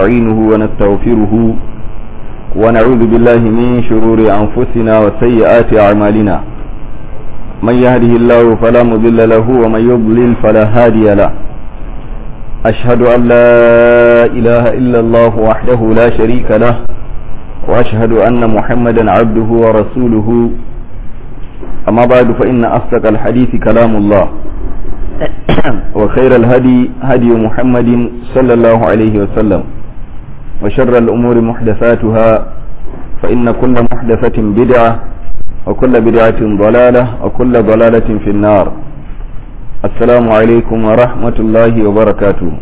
ونستعينه ونستغفره ونعوذ بالله من شرور أنفسنا وسيئات أعمالنا من يهده الله فلا مضل له ومن يضلل فلا هادي له أشهد أن لا إله إلا الله وحده لا شريك له وأشهد أن محمدا عبده ورسوله أما بعد فإن أصدق الحديث كلام الله وخير الهدي هدي محمد صلى الله عليه وسلم وشر الأمور محدثاتها فإن كل محدثة بدعة وكل بدعة ضلالة وكل ضلالة في النار السلام عليكم ورحمة الله وبركاته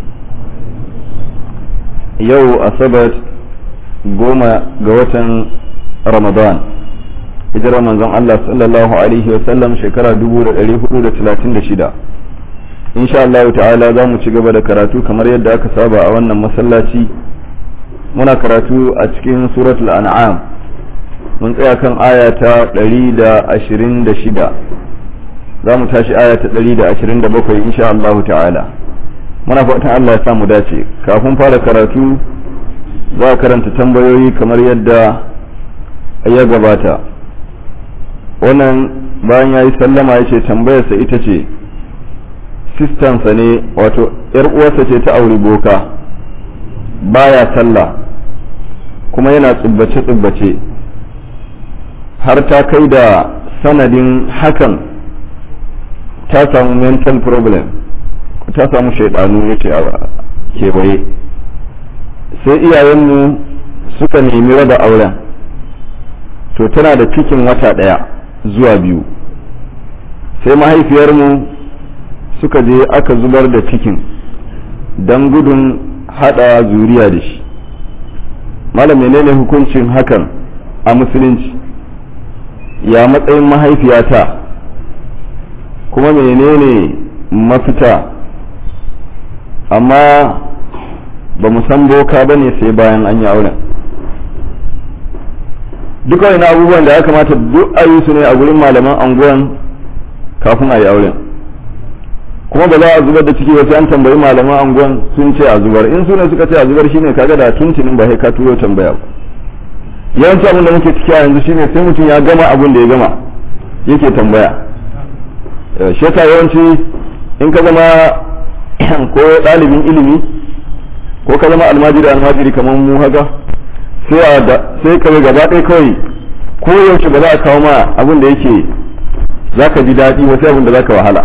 يو أصبت قوم قوة رمضان hijirar manzon Allah sallallahu alaihi wasallam shekara 1436 insha Allah ta'ala za mu ci gaba da karatu kamar yadda aka saba a wannan masallaci muna karatu a cikin suratul an'am mun tsaya kan aya ta 126 za mu tashi aya ta 127 insha Allah ta'ala muna fatan Allah ya samu dace kafin fara karatu za a karanta tambayoyi kamar yadda ya gabata wannan bayan ya yi sallama ya ce tambayarsa ita ce sistansa ne wato ‘yar uwarsa ce ta auri boka baya sallah kuma yana tsubbace-tsubbace har ta kai da sanadin hakan ta samu mental problem ta samu shaidanu ya ce kewaye sai iyayenmu suka nemi raba auren to tana da cikin wata ɗaya zuwa biyu sai mahaifiyarmu suka je aka zubar da cikin don gudun hada zuriya da shi malam menene hukuncin hakan a musulunci ya matsayin mahaifiyata kuma menene mafita amma ba mu san boka ba ne sai bayan an yi auren duka wani abubuwan da ya kamata duk a yi su ne a gurin malaman anguwan kafin a yi auren kuma ba za a zubar da ciki wasu an tambayi malaman anguwan sun ce a zubar in sune suka ce a zubar shine kaga da tuntunin ba sai ka turo tambaya ba yawanci abin da muke ciki a yanzu shine sai mutum ya gama abin da ya gama yake tambaya shi yasa yawanci in ka zama ko ɗalibin ilimi ko ka zama almajiri almajiri kamar mu haka sai ka gaba ɗaya kawai ko yaushe ba za a kawo ma abin da yake za ka ji daɗi wasu abin da za ka wahala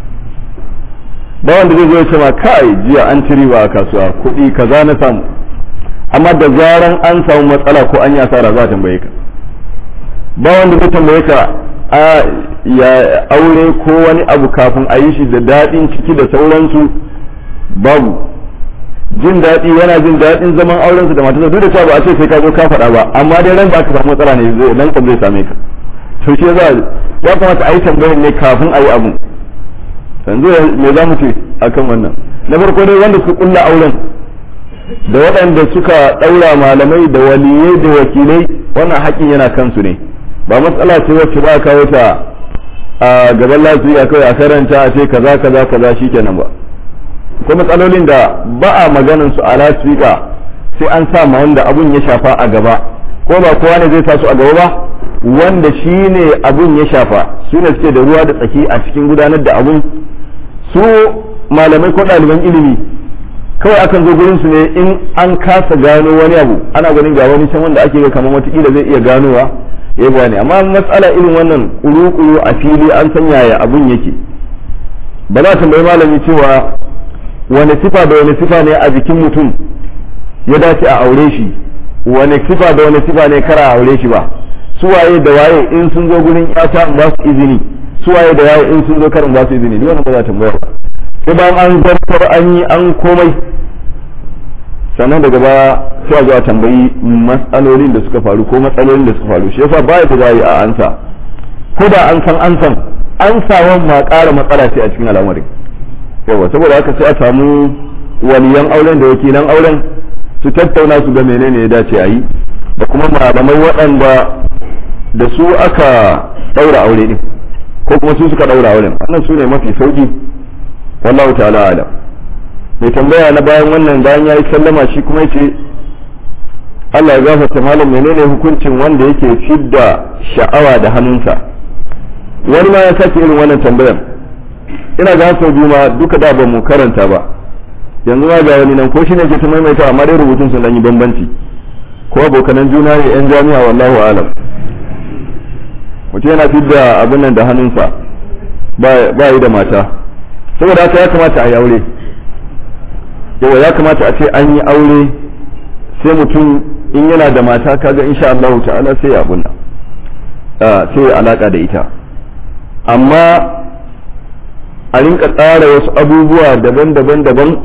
ba wanda zai zo ya ce ma kai jiya an ci riba a kasuwa kuɗi kaza na samu amma da zaran an samu matsala ko an yi asara za a tambaye ka ba wanda zai tambaye ka a ya aure ko wani abu kafin a yi shi da daɗin ciki da sauransu babu jin daɗi yana jin daɗin zaman aurensu da matarsa duk da cewa ba a ce sai ka zo ka faɗa ba amma dai ran ba ka samu matsala ne zai nan kan zai same ka to shi za ya kamata a yi tambayar ne kafin a yi abu yanzu me za mu ce akan wannan na farko dai wanda suka kulla auren da waɗanda suka ɗaura malamai da waliyai da wakilai wannan haƙƙin yana kansu ne ba matsala ce wacce ba a kawo ta a gaban lafiya kawai a karanta a ce kaza kaza kaza shikenan ba ko matsalolin da ba a maganin su a lasfika sai an sa ma wanda abun ya shafa a gaba ko ba kowa ne zai sa su a gaba ba wanda shi ne abun ya shafa su ne suke da ruwa da tsaki a cikin gudanar da abun su malamai ko ɗaliban ilimi kawai akan zo gurin su ne in an kasa gano wani abu ana ganin ga wani can wanda ake ga kamar watakila zai iya ganowa ya gane amma matsala irin wannan kuru-kuru a fili an san yaya abun yake ba za tambayi malami cewa wani sifa da wani sifa ne a jikin mutum ya dace a aure shi wani sifa da wani sifa ne kara a aure shi ba su waye da waye in sun zo gurin yata in ba su izini su waye da waye in sun zo karin ba su izini duk wannan ba za ta tambaya ba sai bayan an zartar an yi an komai sannan daga baya sai a zo a tambayi matsalolin da suka faru ko matsalolin da suka faru shi yasa baya da zai a ansa ko da an san an san an sawan ma ƙara matsala ce a cikin al'amarin yawa saboda haka sai a samu waliyan auren da wakilan auren su tattauna su ga menene ya dace a yi da kuma malamai waɗanda da su aka ɗaura aure ne ko kuma su suka ɗaura auren wannan su ne mafi sauki wallahu ta'ala alam mai tambaya na bayan wannan bayan ya yi sallama shi kuma yace Allah ya gafarta malam menene hukuncin wanda yake fidda sha'awa da hannunsa wani ma ya sake irin wannan tambayar ina ga sau biyu ma duka da ba mu karanta ba yanzu ma ga wani nan ko shine ke ta maimaita amma dai rubutun sun dan yi bambanci ko abokanan juna ne yan jami'a wallahu alam mutum yana fidda abin nan da hannunsa ba yi da mata saboda haka ya kamata a yi aure yawa ya kamata a ce an yi aure sai mutum in yana da mata kaga insha Allah ta'ala sai ya abunna sai ya alaka da ita amma a rinka tsara wasu abubuwa daban-daban daban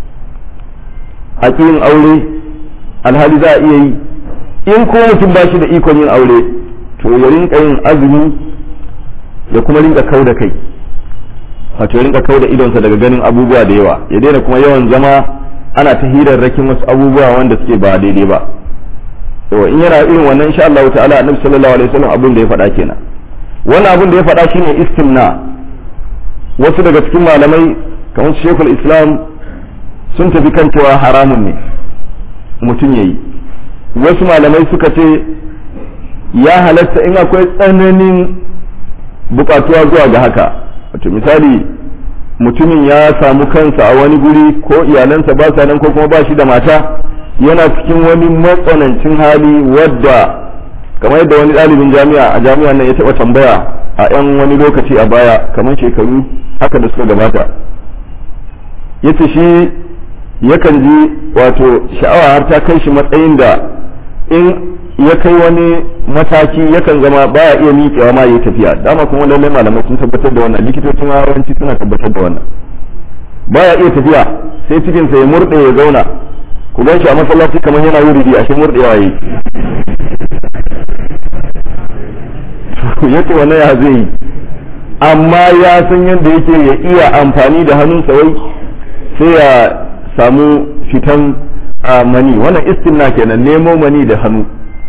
a yin aure alhali za a iya yi in ko mutum ba shi da ikon yin aure to ya rinka yin azumi ya kuma rinka kau da kai wato ya rinka kau da idonsa daga ganin abubuwa da yawa ya daina kuma yawan zama ana ta hirarrakin wasu abubuwa wanda suke ba daidai ba to in yana irin wannan insha Allah ta'ala annabi sallallahu alaihi wasallam abin da ya faɗa kenan wannan abin da ya faɗa shine istimna wasu daga cikin malamai kamar Sheikhul Islam sun tafi kan cewa haramun ne mutum yayi wasu malamai suka ce ya halatta in akwai tsananin bukatuwa zuwa ga haka wato misali mutumin ya samu kansa a wani guri ko iyalansa ba sa nan ko kuma ba shi da mata yana cikin wani matsanancin hali wadda kamar yadda wani ɗalibin jami'a a jami'an nan ya taɓa tambaya a 'yan wani lokaci a baya kamar shekaru haka da suka gabata ya ce shi yakan ji wato sha'awa har ta kai shi matsayin da in ya kai wani mataki yakan zama baya iya miƙewa ma yi tafiya dama kuma lallai malamai sun tabbatar da wannan likitocin yawanci suna tabbatar da wannan baya iya tafiya sai cikinsa ya murɗe ya zauna ku gan shi a masallaci kamar yana wuridi a shi murɗewa yi ya ce wannan ya zai yi amma ya san yadda yake ya iya amfani da hannunsa wai sai ya samu fitan mani wannan istimna kenan nemo mani da hannu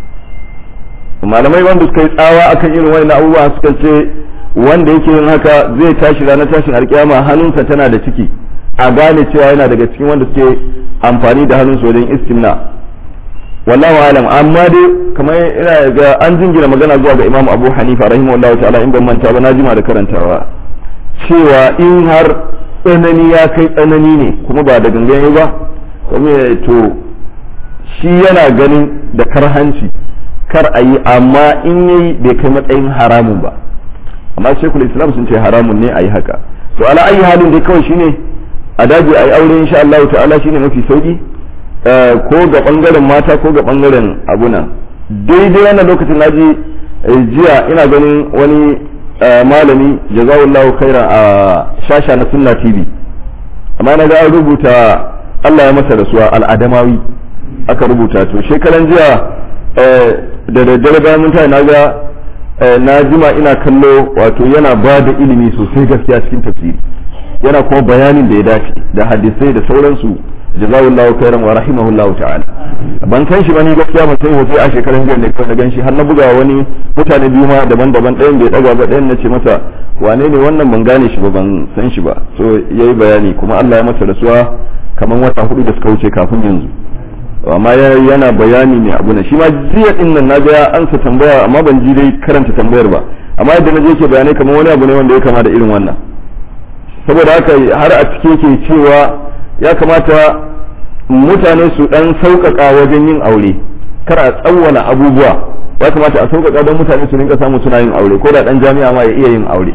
malamai wanda suka yi tsawa akan irin wani abubuwa suka ce wanda yake yin haka zai tashi ranar tashin alkiyama hannunsa tana da ciki a gane cewa yana daga cikin wanda suke amfani da hannunsu wajen istimna wallahu alam amma dai kamar ina ga an jingina magana zuwa ga Imam Abu Hanifa rahimahullahu ta'ala in ban manta ba na jima da karantawa cewa in har tsanani ya kai tsanani ne kuma ba da gangan ba kuma to shi yana ganin da karhanci kar a yi amma in yayi bai kai matsayin haramun ba amma shekul islam sun ce haramun ne a yi haka to ala ayi halin dai kawai shine a daji a yi aure insha Allah ta'ala shine mafi sauki ko ga bangaren mata ko ga bangaren abuna daidai wannan lokacin naji jiya ina ganin wani malami jazawullahu khairan a shasha na sunna tv amma na ga an rubuta Allah ya masa rasuwa al'adamawi aka rubuta to shekaran jiya da daddare bayan mun na ga na jima ina kallo wato yana ba da ilimi sosai gaskiya cikin tafsiri yana kuma bayanin da ya dace da hadisai da sauransu jazawullahu khairan wa rahimahullahu ta'ala ban san shi bane gaskiya ban san hoto a shekaran jiya ne kawai na ganshi har na buga wani mutane biyu ma daban-daban ɗayan bai daga ba ɗayan nace masa wane ne wannan ban gane shi ba ban san shi ba so yayi bayani kuma Allah ya masa rasuwa kamar wata hudu da suka wuce kafin yanzu amma yana bayani ne abu na shi ma jiya din nan naga ya ansa tambaya amma ban ji dai karanta tambayar ba amma yadda naje yake bayanai kamar wani abu ne wanda ya kama da irin wannan saboda haka har a cike ke cewa ya kamata mutane su dan sauƙaƙa wajen yin aure kar a tsawwala abubuwa ya kamata a sauƙaƙa don mutane su rinka samu suna yin aure ko da dan jami'a ma ya iya yin aure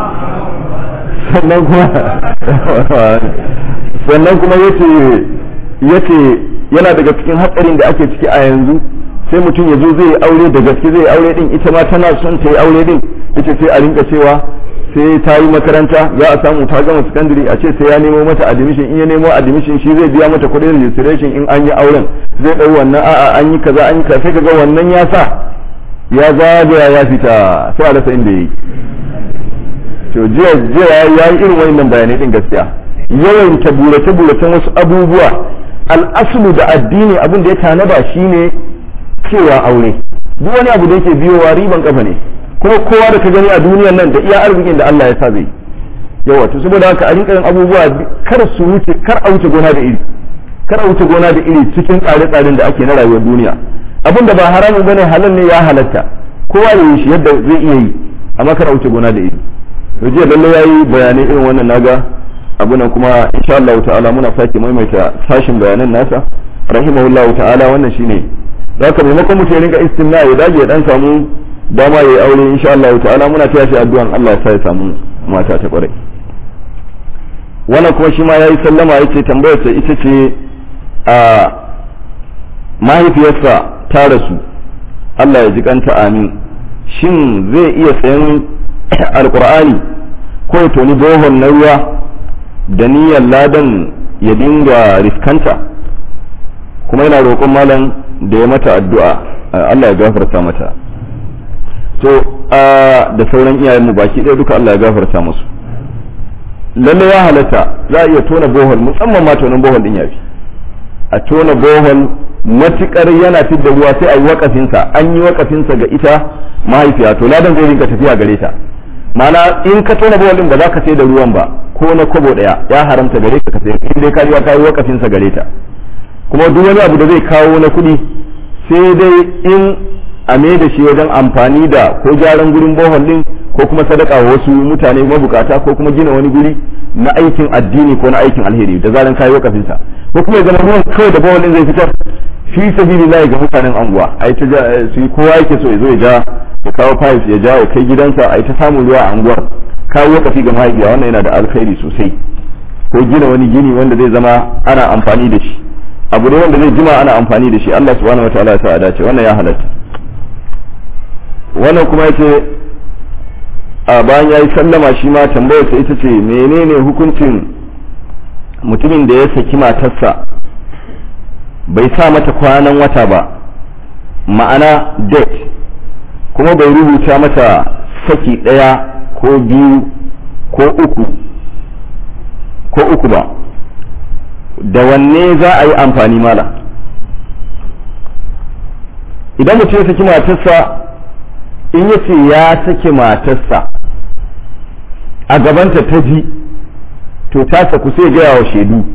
sannan kuma sannan kuma yace yace yana daga cikin hatsarin da ake ciki a yanzu sai mutum ya zo zai yi aure da gaske zai yi aure din ita ma tana son ta yi aure din ita sai a rinka cewa sai ta yi makaranta za a samu ta gama secondary a ce sai ya nemo mata admission in ya nemo admission shi zai biya mata kuɗin registration in an yi auren zai ɗau wannan a'a an yi kaza an yi kaza sai kaga wannan ya sa ya zagaya ya fita sai a rasa inda yayi to jiya jiya ya yi irin wannan bayanai din gaskiya yawan ta burace buracen wasu abubuwa al'aslu da addini abin da ya tanada shine cewa aure duk wani abu da yake biyowa riban kafa ne kuma kowa da ka gani a duniyar nan da iya arzikin da Allah ya sa zai yawa to saboda haka a rinka yin abubuwa kar su wuce kar a wuce gona da iri kar a wuce gona da iri cikin tsare-tsaren da ake na rayuwar duniya abin da ba haramun bane halal ne ya halatta kowa ya yi shi yadda zai iya yi amma kar a wuce gona da iri to jiya lalle yayi bayanai irin wannan naga abu nan kuma insha Allah ta'ala muna sake maimaita sashin bayanan nasa rahimahullahu ta'ala wannan shine da haka maimakon mutum ya rinka istimna ya dage ya dan samu dama yayi aure insha Allah ta'ala muna taya shi addu'an Allah ya sa ya samu mata ta kwarai wannan kuma shi ma yayi sallama yace tambayar sa ita ce a mahaifiyarsa ta rasu Allah ya ji kanta amin shin zai iya sayan alkur'ani ko ya toni bohon na ruwa da niyyar ladan ya dinga riskanta kuma yana roƙon malam da ya mata addu'a Allah ya gafarta mata to da sauran iyayenmu baki ɗaya duka Allah ya gafarta musu lalle ya halatta za a iya tona bohol musamman ma tonin bohol din yafi a tona bohol matukar yana fidda ruwa sai a yi wakafinsa an yi wakafinsa ga ita mahaifiya to ladan zai rinka tafiya gare ta mana in ka tona bohol din ba za ka sai da ruwan ba ko na kobo daya ya haramta gare ka ka sai in dai ka riga ka yi wakafinsa gare ta kuma duk wani abu da zai kawo na kuɗi sai dai in a me da shi wajen amfani da ko gyaran gurin bohol din ko kuma sadaka wa wasu mutane mabukata ko kuma gina wani guri na aikin addini ko na aikin alheri da zaran kayi wakafinsa ko kuma ya zama ruwan kawai da bohol din zai fitar fi sabili lahi ga mutanen anguwa ai ta su yi kowa yake so ya zo ya ja ya kawo pipes ya ja ya kai gidansa ai ta samun ruwa a anguwar kawo wakafi ga mahaifiya wannan yana da alkhairi sosai ko gina wani gini wanda zai zama ana amfani da shi abu ne wanda zai jima ana amfani da shi Allah subhanahu wataala ya sa a dace wannan ya halatta wannan kuma yace a bayan yayi sallama shi ma tambayar sa ita ce menene hukuncin mutumin da ya saki matarsa bai sa mata kwanan wata ba ma'ana date kuma bai rubuta mata saki ɗaya ko biyu ko uku ko uku ba da wanne za a yi amfani mala idan mutum ya saki matarsa in ya ce ya saki matarsa a gabanta ta ji to ta saku sai gaya wa shaidu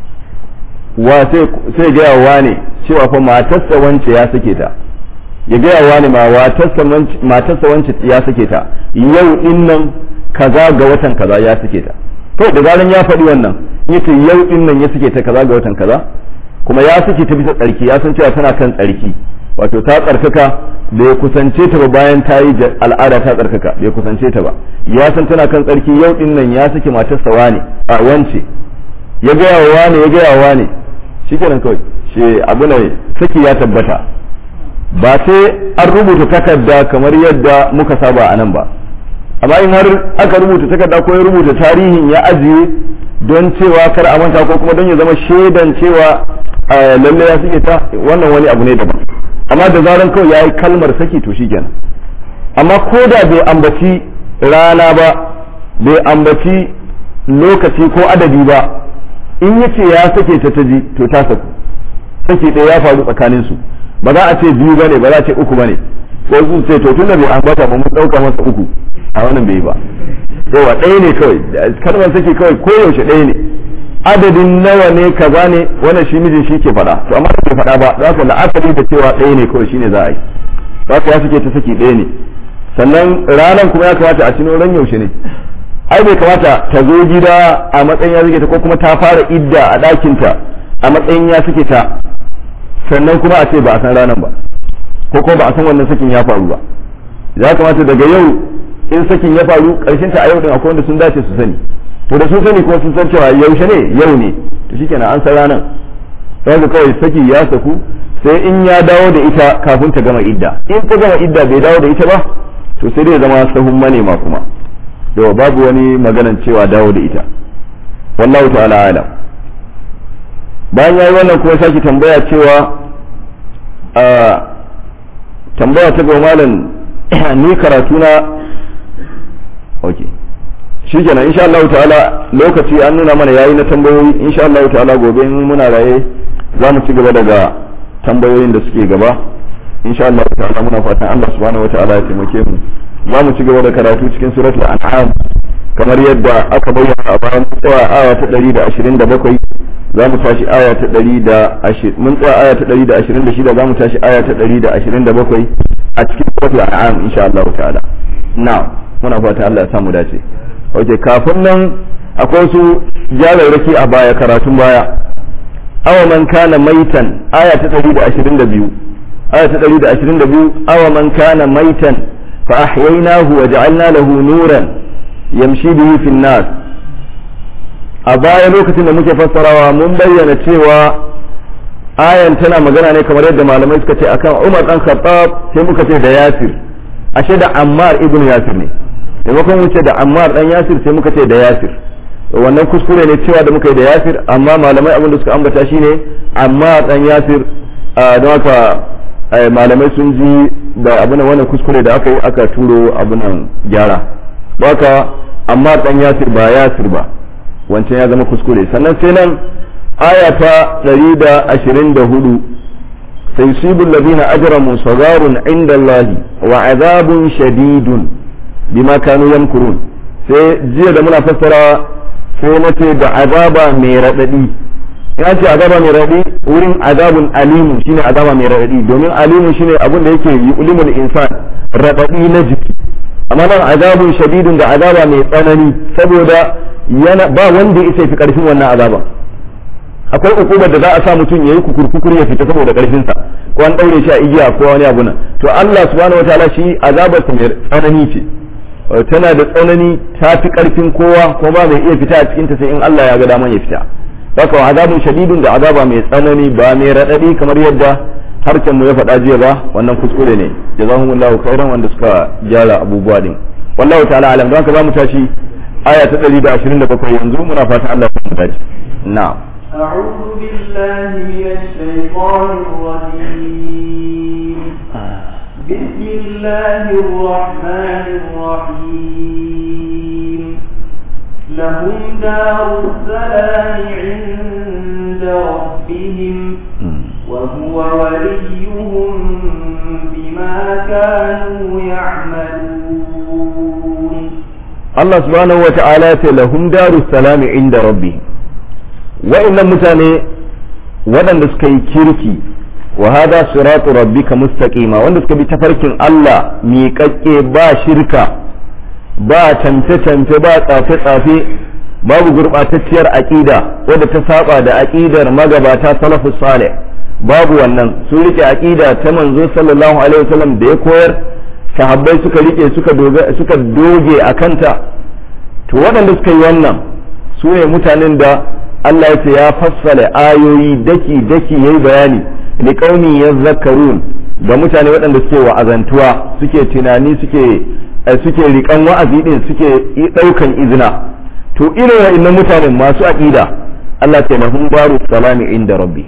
wa sai gaya wa ne cewa fa matarsa wance ya sake ta ya gaya wa ne ma matarsa wance ya sake ta yau din nan kaza ga watan kaza ya sake ta to da zaran ya faɗi wannan yace yau din nan ya sake ta kaza ga watan kaza kuma ya sake ta bisa tsarki ya san cewa tana kan tsarki wato ta tsarkaka bai kusance ta ba bayan ta yi al'ada ta tsarkaka bai kusance ta ba ya san tana kan tsarki yau din nan ya sake matarsa wane a wance ya gaya wa wane ya gaya wa wane shikenan kawai shi abu ne saki ya tabbata ba sai an rubuta takarda kamar yadda muka saba a nan ba amma in har aka rubuta takarda ko ya rubuta tarihin ya ajiye don cewa kar a manta ko kuma don ya zama shaidan cewa lalle ya suke ta wannan wani abu ne daban amma da zaran kawai ya yi kalmar saki to shi kenan amma ko da bai ambaci rana ba bai ambaci lokaci ko adadi ba in ya ce ya sake ta ta ji to ta saku saki ɗaya ya faru tsakanin su ba za a ce biyu bane ba za a ce uku bane ko su ce to tunda bai ambata ba mun ɗauka masa uku a wannan bai ba yawa ɗaya ne kawai kalmar saki kawai koyaushe ɗaya ne adadin nawa ne kaza ne wannan shi mijin shi ke faɗa to amma bai faɗa ba za ka la'akari da cewa ɗaya ne kawai shine za a yi za ka ya suke ta saki ɗaya ne sannan ranar kuma ya kamata a cino ran yaushe ne ai bai kamata ta zo gida a matsayin ya suke ta ko kuma ta fara idda a ɗakinta a matsayin ya suke ta sannan kuma a ce ba a san ranar ba ko kuma ba a san wannan sakin ya faru ba ya kamata daga yau in sakin ya faru karshen ta a yau din akwai wanda sun dace su sani to da sun sani kuma sun san cewa yaushe ne yau ne to shikenan an san ranar sai kawai saki ya saku sai in ya dawo da ita kafin ta gama idda in ta gama idda bai dawo da ita ba to sai dai zama sahun manema kuma yau babu wani maganan cewa dawo da ita wallahu ta'ala alam bayan yayi wannan kuma sake tambaya cewa a tambaya ta ga malam ni karatu na okay shikenan insha Allah ta'ala lokaci an nuna mana yayi na tambayoyi insha Allah ta'ala gobe in muna raye za mu ci gaba daga tambayoyin da suke gaba insha Allah ta'ala muna fatan Allah subhanahu wata'ala ya taimake mu za mu ci gaba da karatu cikin suratul an'am kamar yadda aka bayyana a bayan tsaya aya ta 127 za mu tashi aya ta 120 mun tsaya aya ta 126 za mu tashi aya ta 127 a cikin suratul an'am insha Allah ta'ala na'am muna fata Allah ya samu dace okay kafin nan akwai su jararraki a baya karatun baya awa man kana maitan aya ta 122 aya ta 122 awa man kana maitan fa ahyaynahu wa ja'alna lahu nuran yamshi bihi fi nas a baya lokacin da muke fassarawa mun bayyana cewa ayan tana magana ne kamar yadda malamai suka ce akan Umar dan Khattab sai muka ce da Yasir ashe da Ammar ibn Yasir ne maimakon wuce da Ammar dan Yasir sai muka ce da Yasir wannan kuskure ne cewa da muka yi da Yasir amma malamai abin da suka ambata shine Ammar dan Yasir don haka malamai sun ji da abin wannan kuskure da aka yi aka turo abin gyara baka Ammar dan Yasir ba Yasir ba wancan ya zama kuskure sannan sai nan aya ta 124 sayusibu alladhina ajramu sagarun inda Allah wa azabun shadidun bima kanu yamkurun sai jiya da muna fassara sai na ce da azaba mai radadi ya ce azaba mai radadi wurin azabun alimu shine azaba mai radadi domin alimu shine abin da yake yulimul insan radadi na jiki amma nan azabun shadidun da azaba mai tsanani saboda yana ba wanda ya fi karfin wannan azaba akwai ukubar da za a sa mutum yayi kukurkukur ya fita saboda karfin sa ko an daure shi a igiya ko wani abu nan to Allah subhanahu wataala shi azabar sa mai tsanani ce tana da tsanani ta fi karfin kowa ko ba mai iya fita a cikin ta sai in Allah ya ga daman ya fita haka azabun shadidun da azaba mai tsanani ba mai radadi kamar yadda harken mu ya faɗa jiya ba wannan kuskure ne jazahumullahu khairan wanda suka gyara abubuwa din wallahu ta'ala alam don haka zamu tashi aya ta 127 yanzu muna fatan Allah ya mu dace na'am أعوذ بالله من الشيطان الرجيم بسم الله الرحمن الرحيم لهم دار السلام عند ربهم وهو وليهم بما كانوا يعملون Allah subhanahu wa ta'ala ya ce lahum daru salami inda rabbi wa'annan mutane waɗanda suka yi kirki wa hada siratu rabbika mustaqima wanda suka bi tafarkin Allah miƙaƙƙe ba shirka ba tamfe-tamfe ba tsafe-tsafe babu gurɓatacciyar aƙida wadda ta saba da aƙidar magabata salafu salih babu wannan sun rike aƙida ta manzo sallallahu alaihi wasallam da ya koyar sahabbai suka rike suka suka doge a kanta to waɗanda suka yi wannan su ne mutanen da Allah ya ce ya fassala ayoyi daki daki yayi bayani li qaumi yazakkarun ga mutane waɗanda suke wa'azantuwa suke tunani suke suke rikan wa'azi din suke ɗaukan izina to irin wa'annan mutanen masu aqida Allah ce lahum baru salami inda rabbi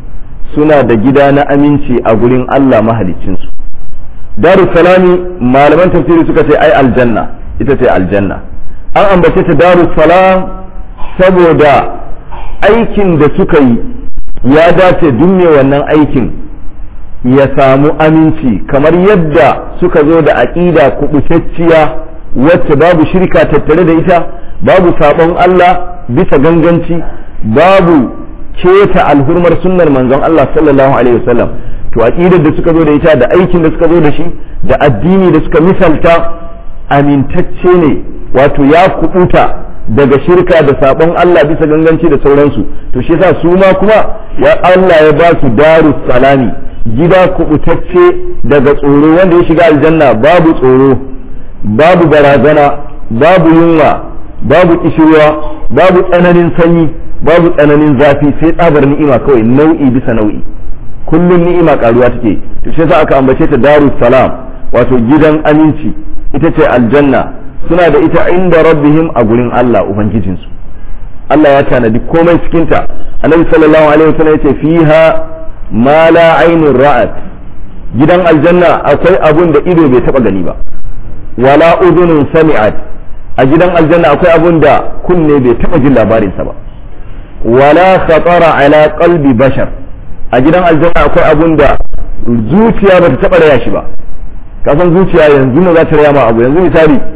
suna da gida na aminci a gurin Allah mahaliccinsu daru salami malaman tafsiri suka ce ai aljanna ita ce aljanna an ambace ta daru salam saboda aikin da suka yi ya dace dunne wannan aikin ya samu aminci kamar yadda suka zo da aƙida kubutacciya wacce babu shirka tattare da ita babu sabon Allah bisa ganganci babu keta alhurmar sunnar manzon Allah sallallahu alaihi wasallam to aqidar da suka zo da ita da aikin da suka zo da shi da addini da suka misalta amintacce ne wato ya kubuta daga shirka da sabon Allah bisa ganganci da sauransu to shi yasa su ma kuma ya Allah ya ba su darus salami gida kubutacce daga tsoro wanda ya shiga aljanna babu tsoro babu barazana babu yunwa babu kishirwa babu tsananin sanyi babu tsananin zafi sai tsabar ni'ima kawai nau'i bisa nau'i kullum ni'ima karuwa take to shi yasa aka ambace ta darus salam wato gidan aminci ita ce aljanna suna da ita inda rabbihim a gurin Allah ubangijinsu Allah ya tanadi komai cikin ta annabi sallallahu alaihi wasallam yace fiha ma la ainun ra'at gidan aljanna akwai abun da ido bai taba gani ba wala udhunun sami'at a gidan aljanna akwai abun da kunne bai taba jin labarinsa ba wala khatara ala qalbi bashar a gidan aljanna akwai abun da zuciya bata taba raya shi ba kasan zuciya yanzu ne za ta raya ma abu yanzu misali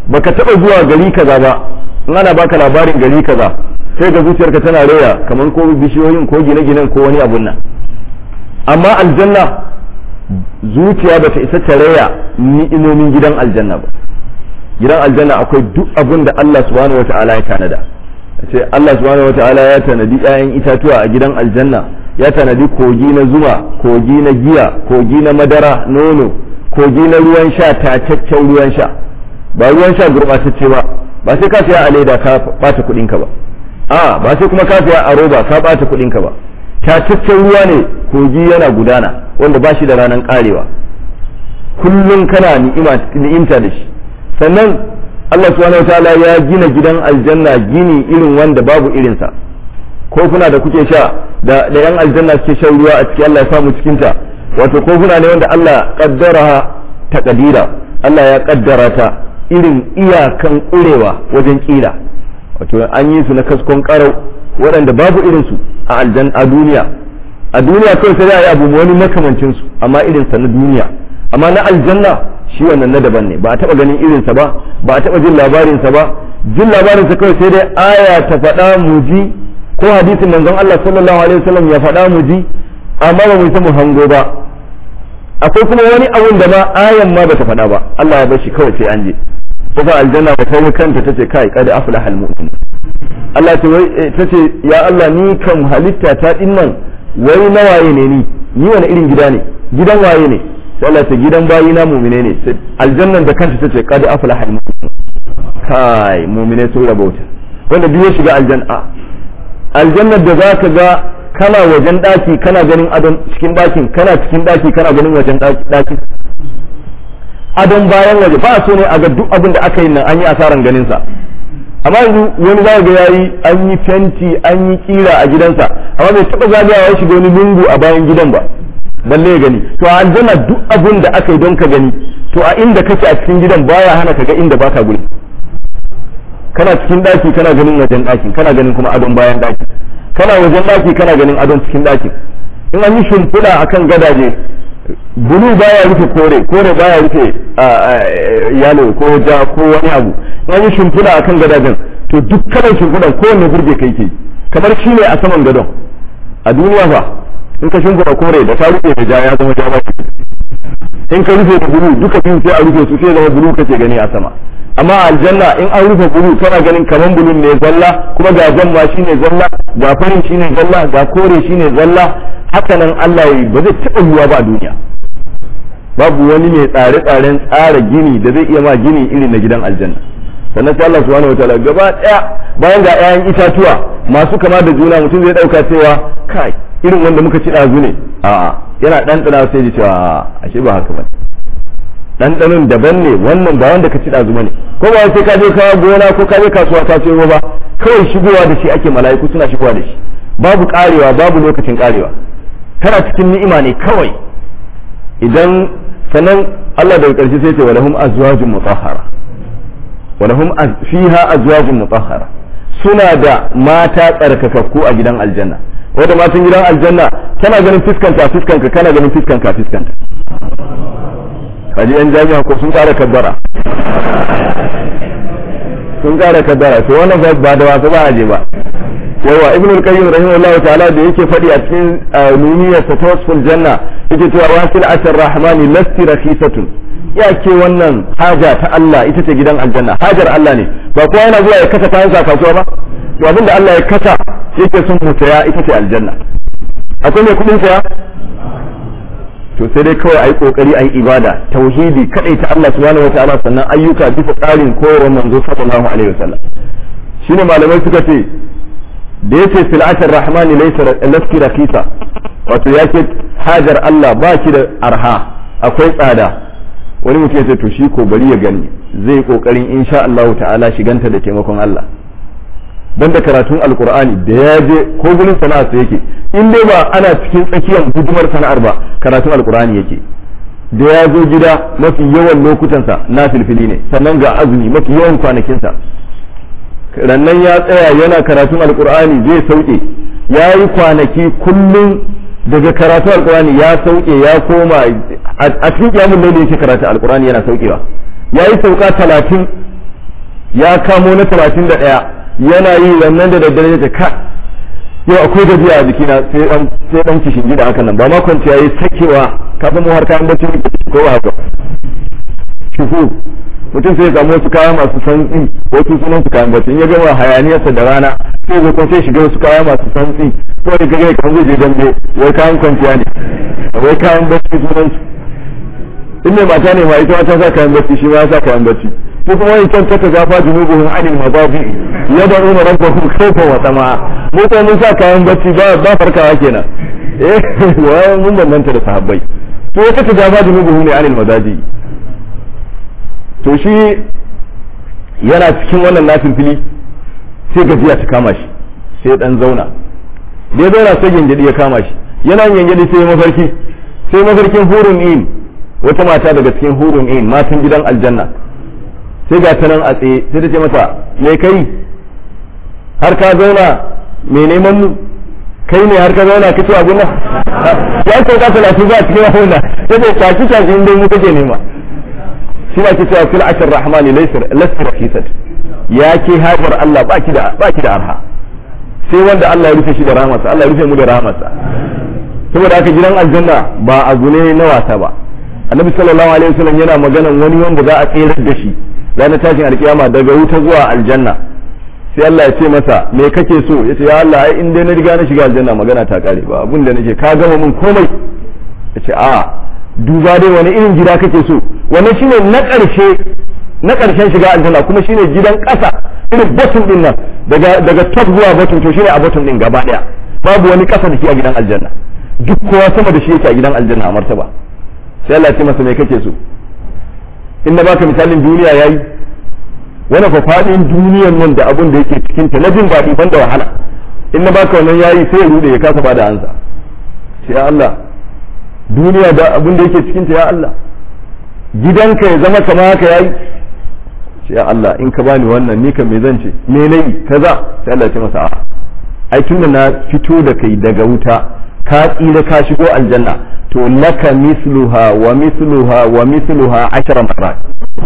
baka taba zuwa gari kaza ba in ana baka labarin gari kaza sai ga zuciyarka tana raya kamar ko bishiyoyin ko gine-ginen ko wani abun nan amma aljanna zuciya bata isa ta raya ni'imomin gidan aljanna ba gidan aljanna akwai duk abun da Allah subhanahu wata'ala ya tanada ce Allah subhanahu wata'ala ya tanadi 'ya'yan itatuwa a gidan aljanna ya tanadi kogi na zuma kogi na giya kogi na madara nono kogi na ruwan sha tacaccen ruwan sha ba ruwan sha gurɓatacce ba ba sai ka saya a leda ka bata kuɗin ka ba a ba sai kuma ka saya a roba ka bata kuɗin ka ba tacaccen ruwa ne kogi yana gudana wanda ba shi da ranar karewa kullum kana ni'imta da shi sannan Allah subhanahu wataala ya gina gidan aljanna gini irin wanda babu irinsa ko kuna da kuke sha da da yan aljanna suke shan ruwa a cikin Allah ya samu cikin ta wato ko kuna ne wanda Allah kaddara ta kadira Allah ya kaddara ta irin iyakan kurewa wajen kila wato an yi su na kaskon karau waɗanda babu irin su a aljan a duniya a duniya kawai sai ya abu wani makamancin su amma irin sa na duniya amma na aljanna shi wannan na daban ne ba a taba ganin irin sa ba ba a taba jin labarin sa ba jin labarin sa kawai sai dai aya ta faɗa mu ji ko hadisin manzon Allah sallallahu alaihi wasallam ya faɗa mu ji amma ba mu san mu hango ba akwai kuma wani abun da ma ayan ma bata faɗa ba Allah ya bar shi kawai sai an je kuma aljanna ba ta kanta tace kai kada aflaha almu'min Allah ta wai tace ya Allah ni kam halitta ta dinnan wai nawaye ne ni ni wani irin gida ne gidan waye ne sai Allah ta gidan bayi na mu'mine ne aljannan da kanta tace kada aflaha almu'min kai mu'mine sun rabauta wanda duk ya shiga aljanna aljannar da za ka ga kana wajen daki kana ganin adon cikin dakin kana cikin daki kana ganin wajen dakin adon bayan waje ba so ne a ga duk abin da aka yi nan an yi asaran ganin sa amma yanzu wani za ga yayi an yi fenti an yi kira a gidansa amma bai taba zagayawa ya shiga wani lungu a bayan gidan ba balle ya gani to a aljanna duk abin da aka yi don ka gani to a inda kake a cikin gidan baya hana ka ga inda baka guri kana cikin daki kana ganin wajen daki kana ganin kuma adon bayan daki kana wajen daki kana ganin adon cikin daki in an yi shimfiɗa akan gadaje bulu baya rufe kore kore baya rufe yalo ko ja ko wani abu in an yi shimfiɗa akan gadajen to duk kalan shimfiɗan kowanne burge kai ke kamar shi ne a saman gadon a duniya fa in ka shimfiɗa kore da ta rufe da ja ya zama ja ba in ka rufe da bulu duka biyu sai a rufe su sai zama bulu kake gani a sama amma aljanna in an rufe bulu kana ganin kaman bulun ne zalla kuma ga jan ma shine zalla ga farin shine zalla ga kore shine zalla haka nan Allah yi ba zai taɓa yiwa ba a duniya babu wani mai tsare-tsaren tsara gini da zai iya ma gini irin na gidan aljanna sannan sai Allah subhanahu wataala gaba daya bayan ga 'ya'yan itatuwa masu kama da juna mutum zai dauka cewa kai irin wanda muka ci ɗazu ne a'a yana ɗanɗana sai ya cewa ashe ba haka ba ɗanɗanon daban ne wannan ba wanda ka ci ɗazu ne ko ba sai ka je kawo gona ko ka je kasuwa ka sayo ba kawai shigowa da shi ake mala'iku suna shigowa da shi babu karewa babu lokacin karewa kana cikin ni'ima ne kawai idan sannan Allah daga ƙarshe sai ce walahum azwajun mutahhara walahum fiha azwajun mutahhara suna da mata tsarkakakku a gidan aljanna wanda matan gidan aljanna tana ganin fiskanta fiskanka kana ganin fiskanka fiskanta kaji yan jami'a ko sun kara kabbara sun kara kabbara to wannan ba da wasa ba a je ba yawa ibn al-qayyim rahimahullahu ta'ala da yake fadi a cikin nuniyar ta tawassul janna yake cewa wasil asar rahmani lasti rakhisatun ya ke wannan haja ta Allah ita ce gidan aljanna hajar Allah ne ba kowa yana zuwa ya kasa kayan sa kasuwa ba to abinda Allah ya kasa yake sun mutaya ita ce aljanna akwai mai kudin saya to sai dai kawai ayi kokari ayi ibada tauhidi kadai ta Allah subhanahu wataala sannan ayyuka bisa tsarin koyarwar manzo sallallahu alaihi wasallam shine malamai suka ce da yace sil'atar rahmani laysa laski rakisa wato yake hajar Allah ba ki da arha akwai tsada wani mutum ya ce to shi ko bari ya gani zai kokarin insha Allah ta'ala shiganta da taimakon Allah banda karatun alkur'ani da ya je ko gurin sana'ar sa yake in dai ba ana cikin tsakiyar gudumar sana'ar ba karatun alkur'ani yake da ya zo gida mafi yawan lokutansa na filfili ne sannan ga azumi mafi yawan kwanakinsa rannan ya tsaya yana karatun alkur'ani zai sauke ya yi kwanaki kullum daga karatun alkur'ani ya sauke ya koma a cikin kiyamun laili yake karatun alkur'ani yana saukewa ya yi sauka talatin ya kamo na talatin da ɗaya yana yi wannan da daddare ya ce ka yau akwai gajiya a jikina sai dan sai dan kishin gida haka nan ba ma kwanciya yayi sakewa kafin mu har kayan bacci ko ba haka shuku mutum sai ya samu wasu kaya masu santsi wasu sunan su kayan bacci in ya gama hayaniyarsa da rana sai zai kuma sai shiga wasu kaya masu santsi ko da kaga kan zai je dambe wai kayan kwanciya ne wai kayan bacci sunan su in mai mata ne ma ita ta sa kayan bacci shi ma ya sa kayan bacci ko kuma wani can taka gafa junubuhum anil mazafi yad'una rabbahum khawfan wa tama'a mu ko mun sa kayan bacci ba ba farkawa kenan eh wai mun bambanta da sahabbai to ya taka gafa junubuhum ne anil mazaji to shi yana cikin wannan nafin fili sai gajiya ta kama shi sai dan zauna da ya zauna sai gengedi ya kama shi yana gengedi sai mafarki sai mafarkin hurun in wata mata daga cikin hurun in matan gidan aljanna sai ga ta nan a tsaye sai ta ce mata me kai har ka zauna me neman mu kai ne har ka zauna ka ce abun nan ya ce ka talatin za a cikin abun nan sai ce taki taki inda mu kake nema shi na ce cewa fil ashir rahmani laysa laysa rakisat ya ke hajar Allah baki da baki da arha sai wanda Allah ya rufe shi da rahmarsa Allah ya rufe mu da rahmarsa saboda haka gidan aljanna ba abu ne na wasa ba annabi sallallahu alaihi wasallam yana maganan wani wanda za a tsere da shi ranar tashin alkiyama daga wuta zuwa aljanna sai Allah ya ce masa me kake so ya ce ya Allah ai in dai na riga na shiga aljanna magana ta kare ba abin da nake ka gama min komai ya ce a duba dai wani irin gida kake so wannan shine na ƙarshe na ƙarshen shiga aljanna kuma shine gidan ƙasa irin bottom din nan daga daga top zuwa bottom to shine a bottom din gaba daya babu wani ƙasa da shi a gidan aljanna duk kowa sama da shi yake a gidan aljanna a martaba sai Allah ya ce masa me kake so in na baka misalin duniya yayi wani fa fadin duniyan nan da abun da yake cikin ta na jin daɗi banda wahala in na baka wannan yayi sai ya rude ya kasa bada ansa sai Allah duniya da abun da yake cikin ta ya Allah gidanka ya zama kama haka yayi sai ya Allah in ka bani wannan ni kan me zan ce me nayi kaza sai Allah ya ce masa a'a ai tunda na fito da kai daga wuta ka tsira ka shigo aljanna to laka misluha wa misluha wa misluha ashara marat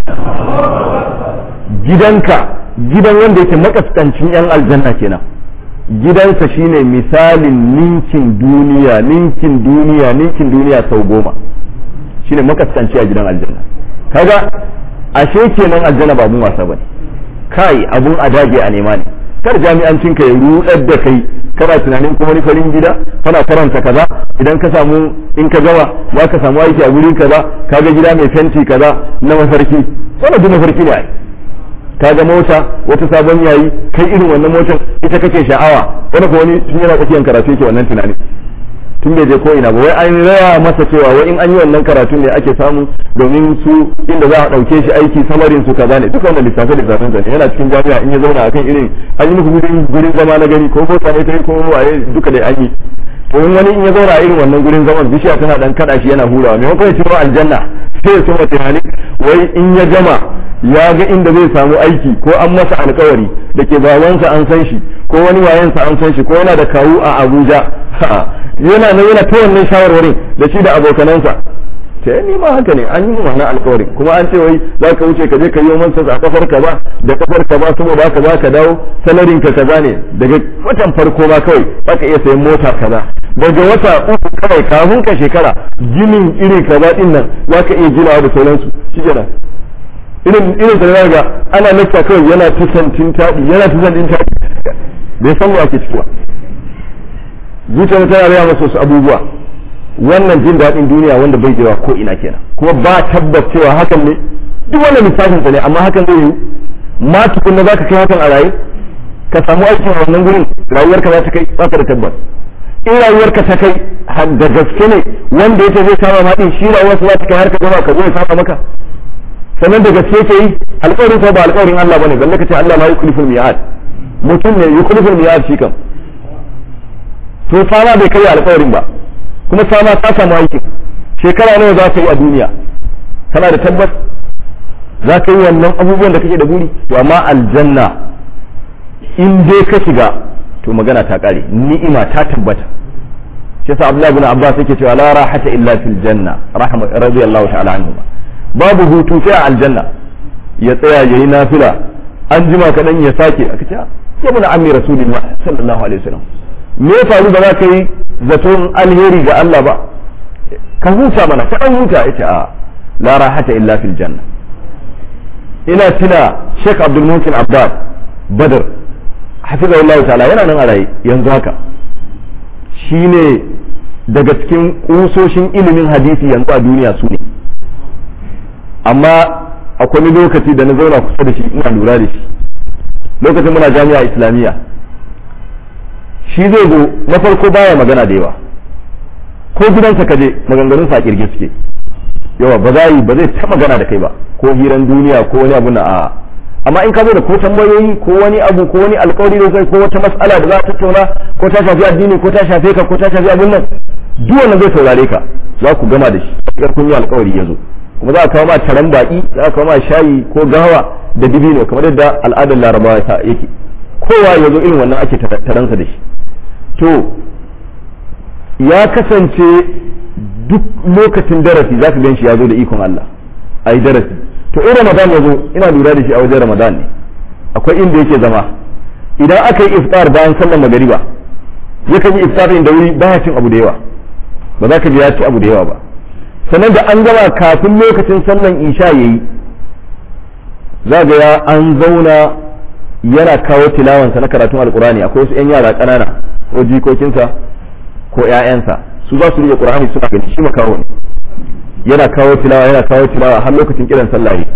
gidanka gidan wanda yake makaskancin yan aljanna kenan gidansa shine misalin ninkin duniya ninkin duniya ninkin duniya sau goma shine makaskanci a gidan aljanna kaga ashe kenan aljanna ba mun wasa bane kai abun adage a nema ne kar jami'ancin ka ya rudar da kai kana tunanin kuma wani farin gida kana karanta kaza idan ka samu in ka gama za ka samu aiki a wurin kaza kaga gida mai fenti kaza na mafarki wannan duk mafarki ne ai kaga mota wata sabon yayi kai irin wannan motar ita kake sha'awa wani ko wani tun yana tsakiyar karatu yake wannan tunani tun bai je ko ina ba wai an raya masa cewa wai in an yi wannan karatun ne ake samu domin su inda za a dauke shi aiki samarin su kaza ne duka wannan lissafe lissafin sa ne yana cikin jami'a in ya zauna akan irin an yi muku gurin gurin zama na gani ko ko ne kai ko waye duka dai an yi to in wani in ya zauna a irin wannan gurin zaman bishiya tana dan kada shi yana hurawa maimakon ya ci aljanna sai ya soma tunani wai in ya gama ya ga inda zai samu aiki ko an masa alkawari da ke babansa an san shi ko wani wayansa an san shi ko yana da kawu a abuja yana nan yana ta wannan shawarwarin da shi da abokanansa ta ni ma haka ne an yi wannan alkawarin kuma an ce wai za ka wuce ka je ka yi mansa a kafar ka ba da kafar ka ba saboda haka za ka dawo salarin ka kaza ne daga watan farko ma kawai za ka iya sayan mota kaza daga wata uku kawai kafin ka shekara ginin irin kaza din nan za ka iya ginawa da sauransu shi kenan irin irin da ga ana nasta kawai yana ta santin taɗi yana ta santin taɗi bai san wa ake cikuwa zuciya tana raya masa wasu abubuwa wannan jin daɗin duniya wanda bai jewa ko ina kenan kuma ba tabbas cewa hakan ne duk wannan lissafin sa ne amma hakan zai yiwu ma tukunna zaka kai hakan a raye ka samu aikin a wannan gurin rayuwarka za ta kai ba da tabbas in rayuwarka ta kai da gaske ne wanda yake zai kama ma din shi rayuwarsa za ta kai har ka gama ka zo ya saba maka sannan da gaske ke yi alƙawarin ko ba alƙawarin Allah bane balle ka ce Allah ma yukliful mi'ad mutum ne yukliful mi'ad shi kam to fama bai kai alƙawarin ba kuma sama ta samu aiki shekara nawa za ka yi a duniya kana da tabbas za ka yi wannan abubuwan da kake da buri to amma aljanna in dai ka shiga to magana ta kare ni'ima ta tabbata shi yasa Abdullah ibn Abbas yake cewa la rahata illa fil janna rahma radiyallahu ta'ala anhu babu hutu sai a aljanna ya tsaya yayi nafila an jima kaɗan ya sake aka ce ya muna ammi rasulullah sallallahu alaihi wasallam me ya faru ba za ka yi zaton alheri ga Allah ba ka huta mana ka dan huta yace a la rahata illa fil janna ina tuna Sheikh Abdul Muhsin Abbad Badr hafizahullahu ta'ala yana nan a raye yanzu haka shine daga cikin kusoshin ilimin hadisi yanzu a duniya su ne amma akwai lokaci da na zauna kusa da shi ina lura da shi lokacin muna jami'a islamiyya shi zai zo na farko baya magana da yawa ko gidansa kaje maganganun sa kirge suke yawa ba za yi ba zai ta magana da kai ba ko hiran duniya ko wani abu na a amma in ka zo da ko tambayoyi ko wani abu ko wani alkawari da kai ko wata mas'ala da za ta tattauna ko ta shafi addini ko ta shafe ka ko ta shafi abun nan duk wannan zai saurare ka za ku gama da shi kar kun yi alkawari ya zo kuma za a kawo ma taron baki za a kawo ma shayi ko gawa da dibino kamar yadda al'adar larabawa ta yake kowa ya zo irin wannan ake taransa da shi to ya kasance duk lokacin darasi za ka gan shi ya zo da ikon Allah a yi darasi to in ramadan ya zo ina lura da shi a wajen ramadan ne akwai inda yake zama idan aka yi iftar bayan sallar magariba yakan yi iftar da wuri baya cin abu da yawa ba za ka ji ya ci abu da yawa ba sannan da an gama kafin lokacin sallan isha yayi za ga ya an zauna yana kawo tilawansa na karatun alkurani akwai wasu 'yan yara ƙanana ko jikokinsa ko 'ya'yansa su za su rike qur'ani suna gani shi makawo ne yana kawo tilawa yana kawo tilawa har lokacin kiran sallah ne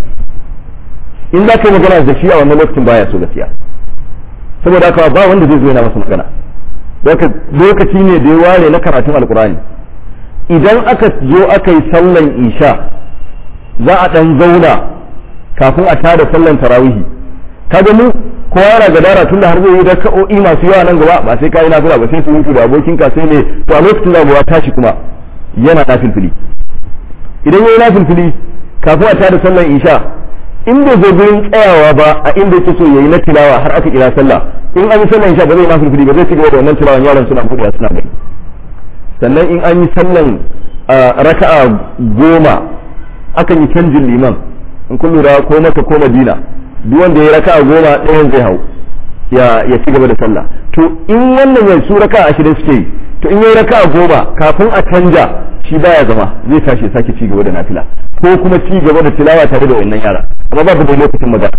in za ka yi magana da shi a wannan lokacin baya so gaskiya saboda haka ba wanda zai zo yana masa magana lokaci ne da ya ware na karatun alkurani idan aka zo aka yi sallan isha za a dan zauna kafin a tada sallan tarawihi kaga mu kowa yana gadara tunda har zai yi raka'o'i masu yawa nan gaba ba sai kai nafila ba sai su mutu da abokin ka sai ne to a lokacin zabuwa tashi kuma yana nafilfili idan yayi nafilfili kafin a tada sallan isha in bai zo gurin tsayawa ba a inda yake so yayi na tilawa har aka kira sallah in an yi sallan isha ba zai nafilfili ba zai ci gaba da wannan tilawan yaran suna buɗewa suna gani sannan in an yi sallan raka'a goma akan yi canjin liman in kun lura ko maka ko madina duk wanda ya raka'a goma ɗayan zai hau ya ya ci gaba da sallah to in wannan ya su raka'a ashirin suke yi to in yayi raka'a goma kafin a canja shi baya zama zai tashi sake ci gaba da nafila ko kuma ci gaba da tilawa tare da wannan yara amma babu da lokacin magana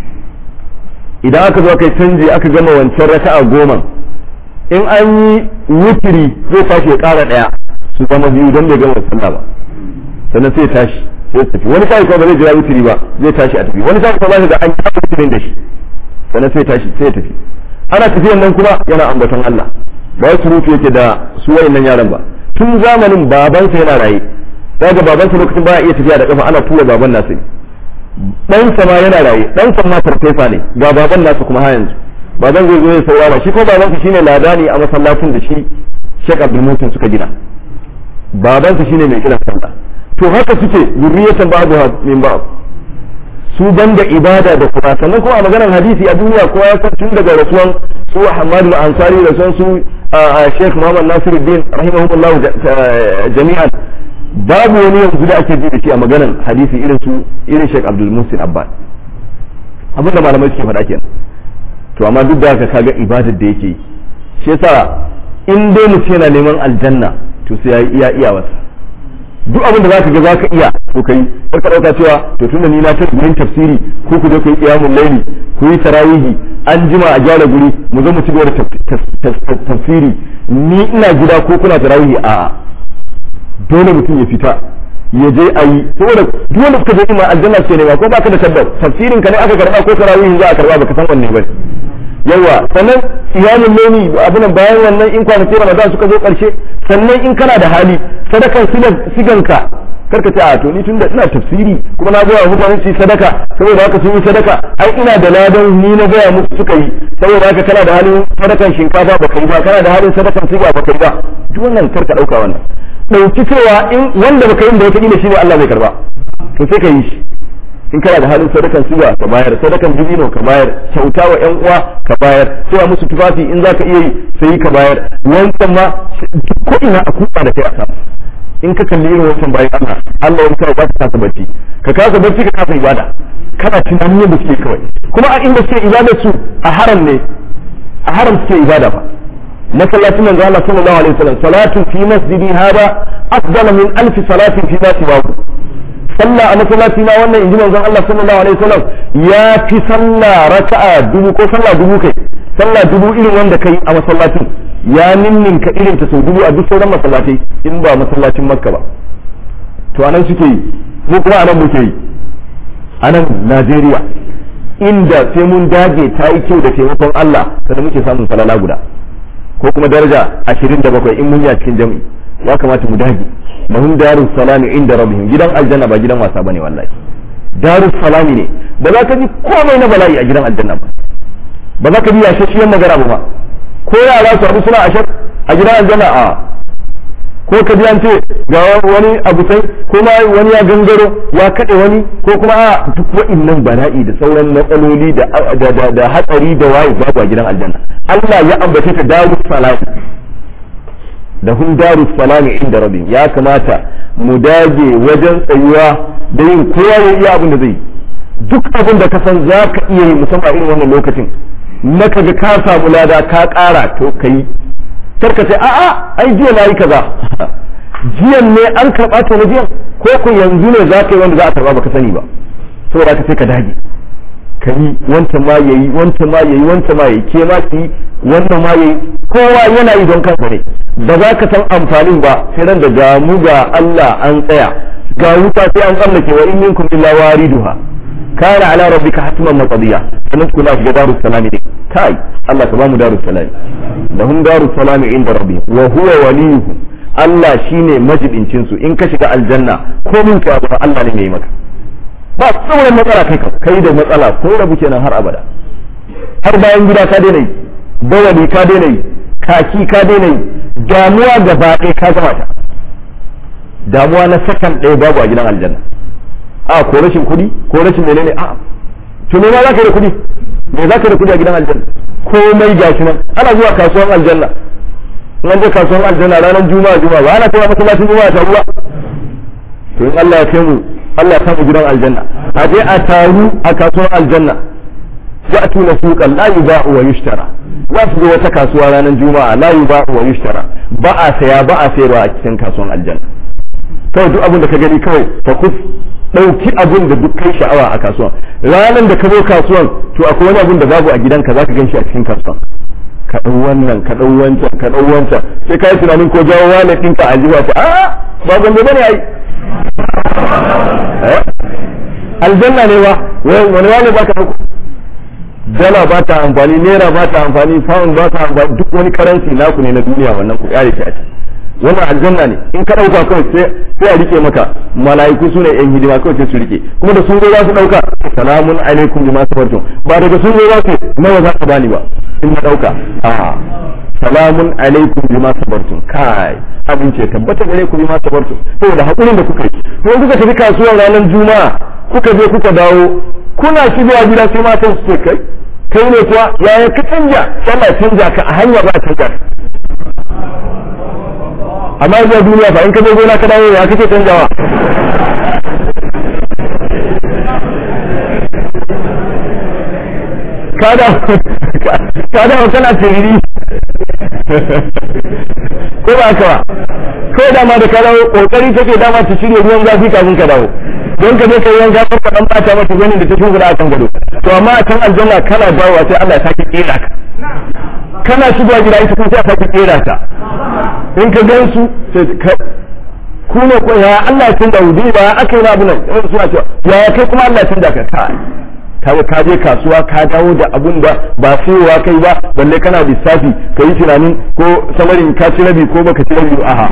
idan aka zo kai canji aka gama wancan raka'a goma in an yi wutiri zai tashi ya ƙara ɗaya su zama biyu don bai gama sallah ba sannan sai tashi sai tafi wani sai kuma ba zai jira wutiri ba zai tashi a tafi wani sai kuma ba ga an yi wutirin da shi sannan sai tashi sai tafi ana tafiyan nan kuma yana ambaton Allah ba wasu rufe yake da su wayannan yaran ba tun zamanin babansa yana raye daga babansa lokacin baya iya tafiya da kafa ana tura baban nasu ne ɗansa ma yana raye ɗansa ma farfesa ne ga baban nasu kuma har yanzu baban zai zo ya saurara shi ko babansa shine ladani a masallacin da shi Sheikh Abdul Mutin suka gina babansa shine mai kiran sallah to haka suke zurriyatan ba'du min ba'd su banda ibada da kuma sannan kuma a maganar hadisi a duniya kowa ya san tun daga rasuwan su Ahmad al-Ansari da son su Sheikh Muhammad Nasiruddin rahimahumullah jami'an babu wani yanzu da ake ji da shi a maganar hadisi irin su irin Sheikh Abdul Musin Abbas abinda malamai suke faɗa kenan to amma duk da haka kaga ibadar da yake shi yasa in dai mutum yana neman aljanna to sai ya iya iya wasa duk abin da zaka ga zaka iya to kai kar ka dauka cewa to tunda ni na tafi gurin tafsiri ko ku je ku yi qiyamul layli ku yi tarawihi an jima a gyara guri mu zo mu ci gaba da tafsiri ni ina gida ko kuna tarawihi a dole mutum ya fita ya je a yi saboda duk wanda suka je ima aljanna suke nema ko baka da tabbas tafsirin ka ne aka karba ko tarawihin za a karba baka san wanne ba yawa sannan iyalin leni abunan bayan wannan in kwanaki ramadan suka zo karshe sannan in kana da hali sadakan siganka karka ce a to ni tunda ina tafsiri kuma na gaya mutane su sadaka saboda haka sun yi sadaka ai ina da ladan ni na gaya musu suka yi saboda haka kana da halin sadakan shinkafa ba kai ba kana da halin sadakan siga ba kai ba duk wannan karka dauka wannan dauki cewa in wanda baka yi da wata kila shine Allah zai karba to sai ka yi shi in kana da halin sadakan siga ka bayar sadakan dubino ka bayar kyauta wa yan uwa ka bayar sai musu tufafi in zaka iya yi sai ka bayar wancan ma ko ina a kuka da kai a samu in ka kalli irin wancan bayan Allah Allah wani kawai ba ka kasa bacci ka kasa bacci ka kasa ibada kana tunanin yadda suke kawai kuma a inda suke ibada su a haram ne a haram suke ibada fa masallacin manzo Allah sallallahu alaihi wasallam salatu fi masjidi hada afdal min alf salatin fi ma siwahu sallah a masallaci na wannan inji manzon Allah sallallahu alaihi wasallam ya fi sallah raka'a dubu ko sallah dubu kai sallah dubu irin wanda kai a masallacin ya ninninka irin ta sau dubu a duk sauran masallatai in ba masallacin makka ba to anan suke yi mu kuma anan muke yi anan Najeriya inda sai mun dage ta yi kyau da taimakon Allah kada muke samun salala guda ko kuma daraja ashirin da bakwai in mun yi a cikin jam'i ya kamata mu dage lahum darus salami inda rabbihim gidan aljanna ba gidan wasa bane wallahi darus salami ne ba za ka ji komai na bala'i a gidan aljanna ba ba za ka ji yashashiyar magana ba ko yara su abu suna ashar a gidan aljanna a ko ka ji an ce ga wani abu sai kuma wani ya gangaro ya kaɗe wani ko kuma a duk wa'innan bala'i da sauran matsaloli da da hatsari da waye babu a gidan aljanna Allah ya ambace ta darus salami da hun darus salami inda rabbi ya kamata mu dage wajen tsayuwa da yin kowa ya iya abin da zai duk abin da ka san za ka iya yi musamman irin wannan lokacin na kaga ka samu lada ka ƙara to ka yi karka ce a'a ai jiya na yi kaza jiyan ne an karɓa ta na jiyan ko ku yanzu ne za ka yi wanda za a karɓa baka sani ba saboda ka sai ka dage ka yi wancan ma yayi wancan ma yayi wancan ma yayi ke ma ki wannan ma yayi kowa yana yi don kansa ne ba za ka san amfanin ba sai ran da ga mu ga Allah an tsaya ga wuta sai an tsallake wa in minkum illa wariduha kana ala rabbika hatman maqdiya sannan ku na shiga darus salami ne kai Allah ka ba mu darus salami lahum darus salami inda rabbihim wa huwa waliyuhum Allah shine majibincin su in ka shiga aljanna ko min ka Allah ne mai maka ba sauran matsala kai kai da matsala ko rabu kenan har abada har bayan gida ka daina yi bawali ka daina yi kaki ka daina yi damuwa gaba ɗaya ka gama ta damuwa na sakan ɗaya babu a gidan aljanna a ko rashin kuɗi ko rashin menene a to me ma za ka da kuɗi me za ka da kuɗi a gidan aljanna komai gashi nan ana zuwa kasuwan aljanna in an je kasuwan aljanna ranar juma'a juma'a ba ana kai masallacin juma'a ta ruwa to in Allah ya kai mu Allah ya samu gidan aljanna a je a taru a kasuwan aljanna ya'tuna suqan la yuba'u wa yushtara za su zo wata kasuwa ranar juma'a la yuba'u wa yushtara ba a saya ba a sayarwa a cikin kasuwan aljanna kawai duk abin da ka gani kawai fa kuf dauki abin da duk kai sha'awa a kasuwan ranar da ka zo kasuwan to akwai wani abin da babu a gidanka zaka gan shi a cikin kasuwan ka dau wannan ka dau wancan ka dau wancan sai ka yi tunanin ko jawo wani ɗinka a jiwa ta a ba gombe bane ai aljanna ne ba wani wani ba ka dauko dala ba ta amfani naira ba ta amfani pound ba ta amfani duk wani karansi naku ne na duniya wannan ku kare shi a ciki wannan aljanna ne in ka dauka kawai sai sai a rike maka mala'iku su ne yan hidima kawai sai su rike kuma da sun zo za su dauka salamun alaikum bima sabartum ba daga sun zo za su nawa za ka bani ba in na dauka a salamun alaikum bima sabartum kai abin ce tabbata gare ku bima sabartum saboda hakurin da kuka yi to kuka tafi kasuwar ranar juma'a kuka je kuka dawo kuna shigowa gida sai matan su ce kai kai ne kuwa yaya ka canja Allah canja ka a hanya ba canja amma zuwa duniya fa in ka zo gona ka dawo ya kake canjawa ka dawo kana tiriri ko ba ka ba ko dama da ka dawo kokari take dama ta shirya ruwan zafi kafin ka dawo don ka je ka yi wanka ka dan bata mata ganin da ta shugura a kan gado to amma a kan aljanna kana dawowa sai Allah ya sake kera ka kana shigowa gida ita kuma sai a sake kera ka in ka gan su sai ka ku ne ko ya Allah ya canza wudi ba aka yi abu nan in suna cewa ya kai kuma Allah ya canza ka ka kaga ka je kasuwa ka dawo da abun da ba sayowa kai ba balle kana lissafi ka yi tunanin ko samarin ka ci rabi ko baka ci rabi aha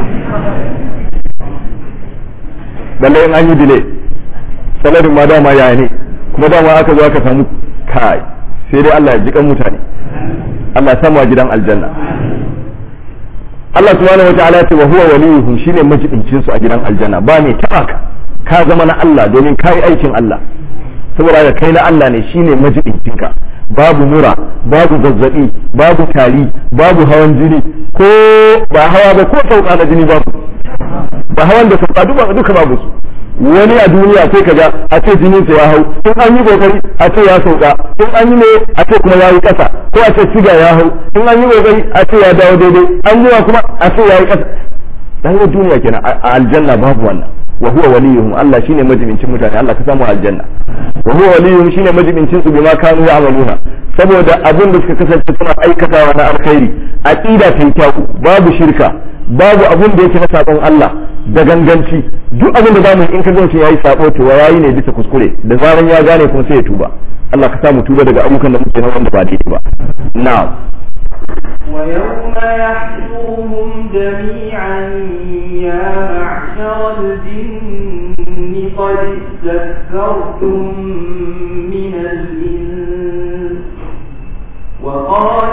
balle in an yi delay salarin ma dama yaya ne kuma dama aka zo aka samu kai sai dai Allah ya ji kan mutane Allah ya samu a gidan aljanna Allah subhanahu wataala ya ce wa huwa waliyuhum shine majibincin su a gidan aljanna ba mai taba ka ka zama na Allah domin kai aikin Allah saboda ga kai na Allah ne shine majibincin ka babu mura babu zazzabi babu tari babu hawan jini ko ba hawa ba ko sauka na jini babu da hawan da sauka duka duka babu su wani a duniya sai kaga a ce jinin sa ya hau in an yi kokari a ce ya sauka in an yi ne a ce kuma ya yi kasa ko a ce siga ya hau in an yi kokari a ce ya dawo daidai an yi kuma a ce ya yi kasa rayuwar duniya kenan a aljanna babu wannan wa huwa waliyuhum Allah shine majibincin mutane Allah ka samu aljanna wa huwa waliyuhum shine majibincin su bima kanu ya'maluna saboda abin da suka kasance suna aikatawa na alkhairi aqida ta yi kyau babu shirka babu abin da yake na sakon Allah da ganganci duk abin da zamu in ka ga mutum yayi sako to yayi ne bisa kuskure da zaran ya gane kuma sai ya tuba Allah ka samu tuba daga ayyukan da muke na wanda ba daidai ba na'am ويوم يحشرهم جميعا يا معشر الجن قد استكثرتم من الإنس وقال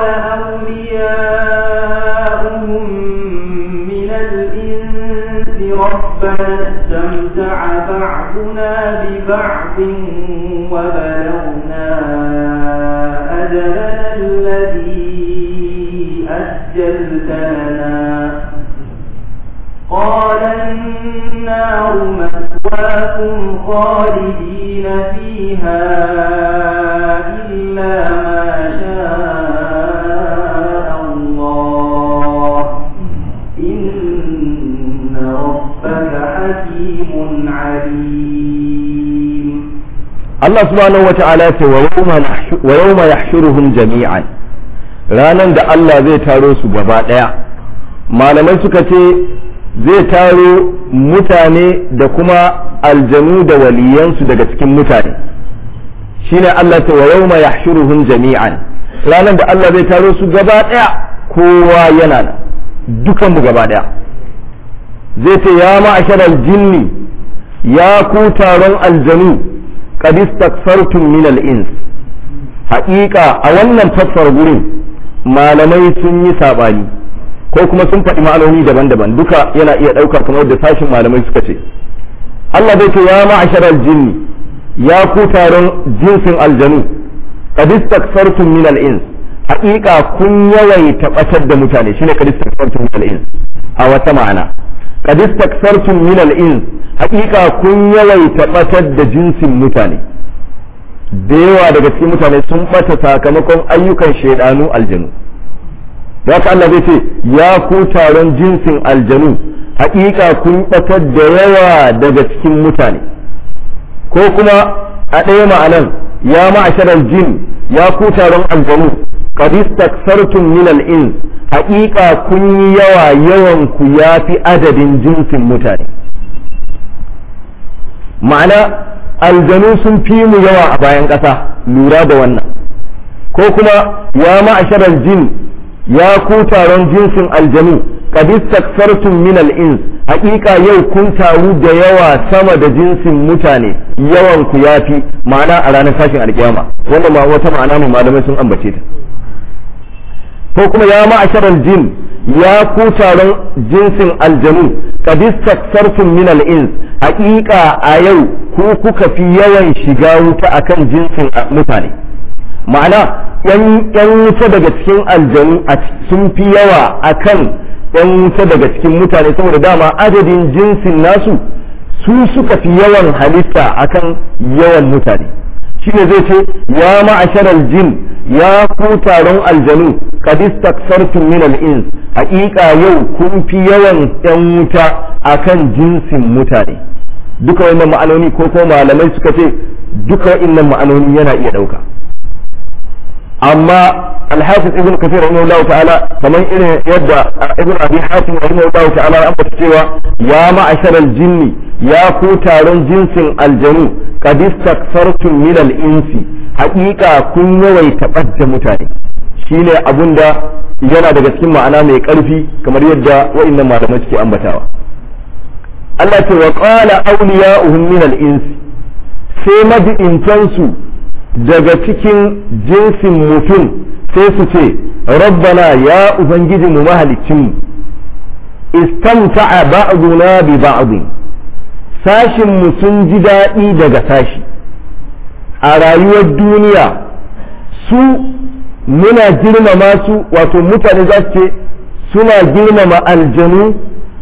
أولياؤهم من الإنس ربنا استمتع بعضنا ببعض وبلغنا أجلنا الذي أجلت لنا قال النار مثواكم خالدين فيها إلا ما شاء الله إن ربك حكيم عليم Allah subhanahu wata'ala ce wa yawma yahshuruhum jami'an ranan da Allah zai taro su gaba daya malamai suka ce zai taro mutane da kuma aljanu da waliyansu daga cikin mutane shine Allah ta wa yawma yahshuruhum jami'an ranan da Allah zai taro su gaba daya kowa yana nan dukan mu gaba daya zai ce ya ma'asharal jinni ya ku taron aljanu qad istakfartum min al-ins haƙiƙa a wannan fassara gurin malamai sun yi sabani ko kuma sun faɗi ma'anoni daban-daban duka yana iya ɗauka kamar da sashin malamai suka ce Allah bai ce ya ma'asharal jinni ya ku taron jinsin aljanu qad istakfartum min al-ins haƙiƙa kun yawaita ɓatar da mutane shine qad istakfartum min al-ins a wata ma'ana qad istakfartum min al-ins haƙiƙa kun yawaita ɓatar da jinsin mutane da yawa daga cikin mutane sun ɓata sakamakon ayyukan shaidanu aljanu da haka Allah zai ce ya ku taron jinsin aljanu haƙiƙa kun ɓatar da yawa daga cikin mutane ko kuma a ɗaya ma'anan ya ma'asharar jin ya ku taron aljanu qad istakfartum min al-ins haƙiƙa kun yi yawa yawan ku yafi adadin jinsin mutane ma'ana aljanu sun fi mu yawa a bayan ƙasa lura da wannan ko kuma ya ma'asharar jin ya ku taron jinsin aljanu qad istakfartum min al-ins haƙiƙa yau kun taru da yawa sama da jinsin mutane yawan ku yafi ma'ana a ranar tashin alƙiyama wannan ma wata ma'ana ne malamai sun ambace ta ko kuma ya ma'asharar jin ya ku taron jinsin aljanu qad istakfartum min al-ins haƙiƙa a yau ku kuka fi yawan shiga wuta akan jinsin mutane ma'ana yan wuta daga cikin aljanu sun fi yawa akan yan wuta daga cikin mutane saboda dama adadin jinsin nasu su suka fi yawan halitta akan yawan mutane shine zai ce ya ma'asharal jin ya ku taron aljanu qad istakfartum min al-ins haƙiƙa yau kun fi yawan yan wuta akan jinsin mutane duka wannan ma'anoni ko ko malamai suka ce duka wannan ma'anoni yana iya ɗauka amma alhafiz ibn kafir rahimahullahu ta'ala kamar irin yadda ibn abi hatim rahimahullahu ta'ala ya ambata cewa ya ma'asharal jinni ya ku taron jinsin aljanu qad istakfartum min al-insi haƙiƙa kun yawaita ɓadda mutane shine abunda yana daga cikin ma'ana mai ƙarfi kamar yadda wa'annan malamai suke ambatawa Allah ce wa qala awliya'uhum min al-insi sai mabi'intansu daga cikin jinsin mutum sai su ce rabbana ya ubangiji mu mahalicin mu istamta'a ba'duna bi ba'd sashin mu sun ji daɗi daga sashi a rayuwar duniya su muna girmama su wato mutane za su ce suna girmama aljanu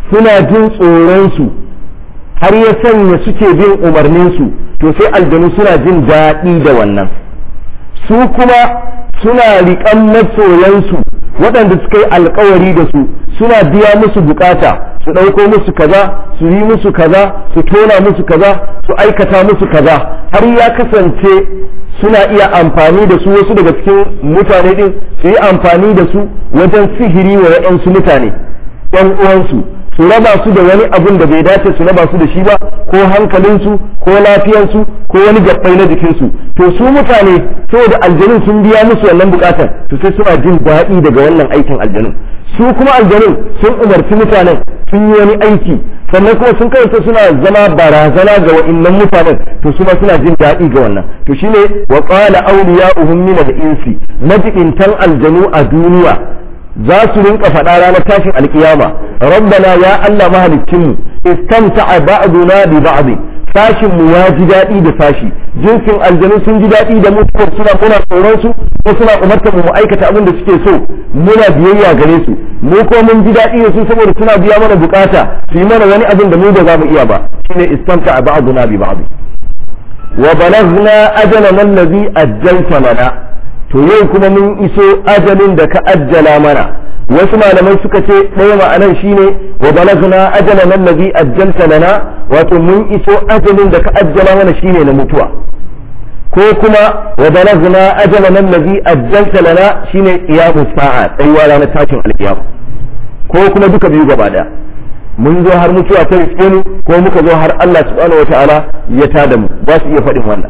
suna jin tsoronsu har ya sanya suke bin umarninsu to sai aljanu suna jin daɗi da wannan su kuma suna riƙan masoyansu waɗanda suka yi alkawari da su suna biya musu bukata su ɗauko musu kaza su yi musu kaza su tona musu kaza su aikata musu kaza har ya kasance suna iya amfani da su wasu daga cikin mutane din su yi amfani da su wajen sihiri wa waɗansu mutane ɗan uwansu su raba su da wani abun da bai dace su raba su da shi ba ko hankalinsu ko lafiyarsu ko wani gabbai na jikinsu to su mutane saboda aljanun sun biya musu wannan bukatar to sai suna jin daɗi daga wannan aikin aljanun su kuma aljanun sun umarci mutanen sun yi wani aiki sannan kuma sun kawai suna zama barazana ga wa'annan mutanen to su ma suna jin daɗi ga wannan to shine wa qala awliya'uhum min al-insi majibintan aljanu a duniya za su rinka faɗa ranar tashin alkiyama rabbana ya Allah mahaliccinmu istamta'a ba'duna bi ba'd sashin mu ya ji daɗi da sashi jinsin aljanu sun ji daɗi da mutuwar suna muna tsoron su ko suna umartar mu aikata abin da suke so muna biyayya gare su mu ko mun ji daɗi da su saboda suna biya mana bukata su yi mana wani abin da mu ba za mu iya ba shine istamta'a ba'duna bi ba'd wa balaghna ajalana allazi ajjalta lana to yau kuma mun iso ajalin da ka ajjala mana wasu malamai suka ce ɗaya ma'anar shine wa balagna ajalan allazi ajjalta lana wato mun iso ajalin da ka ajjala mana shine na mutuwa ko kuma wa balagna ajalan allazi ajjalta lana shine qiyamus sa'a tsayuwa ranar tashin alqiyama ko kuma duka biyu gaba daya mun zo har mutuwa ta riske mu ko muka zo har Allah subhanahu wataala ya tada mu ba su iya faɗin wannan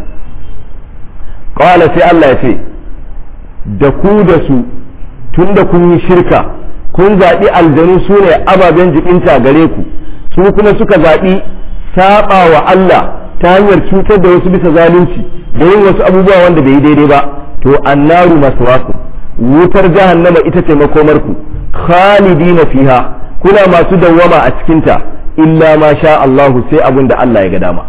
qala sai Allah ya ce da ku da su tun da kun yi shirka kun zaɓi aljanu su ne ababen jikinta gare ku su kuma suka zaɓi saɓa wa Allah ta hanyar cutar da wasu bisa zalunci da yin wasu abubuwa wanda bai yi daidai ba to annaru maswaku wutar jahannama ita ce makomarku khalidina fiha kuna masu dawwama a cikinta illa ma sha Allahu sai abin da Allah ya ga dama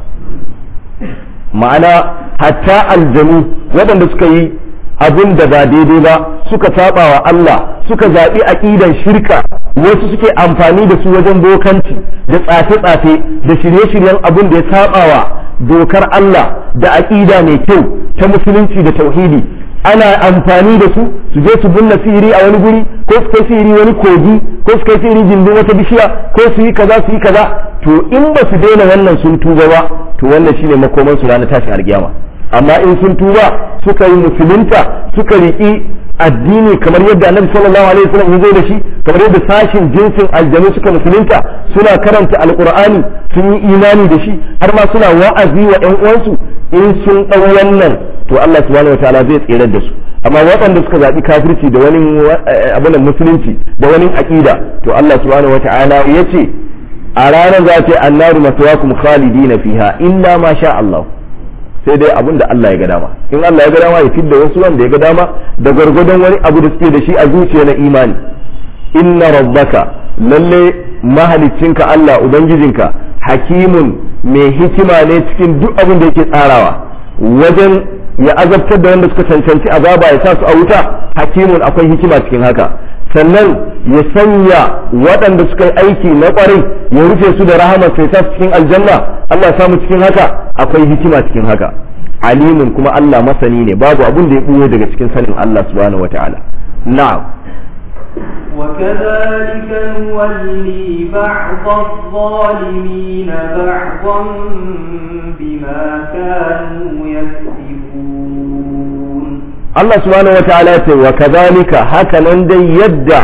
ma'ana hatta aljanu waɗanda suka yi abin da ba daidai ba suka saba wa Allah suka zaɓi aƙidan shirka wasu suke amfani da su wajen bokanci da tsafe-tsafe da shirye-shiryen abin da ya saba wa dokar Allah da aƙida mai kyau ta musulunci da tauhidi ana amfani da su su je su binne sihiri a wani guri ko su kai sihiri wani kogi ko su kai sihiri gindin wata bishiya ko su yi kaza su yi kaza to in ba su daina wannan sun tuba ba to wannan shine makoman su ranar tashin alkiyama amma in sun tuba suka yi musulunta suka riƙi addini kamar yadda annabi sallallahu alaihi wasallam ya zo da shi kamar yadda sashin jinsin aljanu suka musulunta suna karanta alqur'ani sun yi imani da shi har ma suna wa'azi wa ƴan uwansu in sun ɗau wannan to Allah subhanahu wataala zai tsirar da su amma waɗanda suka zaɓi kafirci da wani abin musulunci da wani aƙida to Allah subhanahu wataala ya ce a ranar za ta yi annaru maswakum khalidina fiha illa ma sha Allah sai dai abin da Allah ya ga dama in Allah ya ga dama ya fidda wasu wanda ya ga dama da gwargwadon wani abu da suke da shi a zuciya na imani inna rabbaka lalle mahaliccinka Allah ubangijinka hakimun mai hikima ne cikin duk abin da yake tsarawa wajen ya azabtar da wanda suka cancanci azaba ya sa su a wuta hakimun akwai hikima cikin haka sannan ya sanya waɗanda suka yi aiki na ƙwarai ya rufe su da rahama sai sa su cikin aljanna Allah samu cikin haka akwai hikima cikin haka alimun kuma Allah masani ne babu abun da ya ɓuya daga cikin sanin Allah subhanahu wata'ala na'am وكذلك نولي بعض الظالمين بعضا بما كانوا يكسبون Allah subhanahu wa ta'ala ce wa kazalika haka nan dai yadda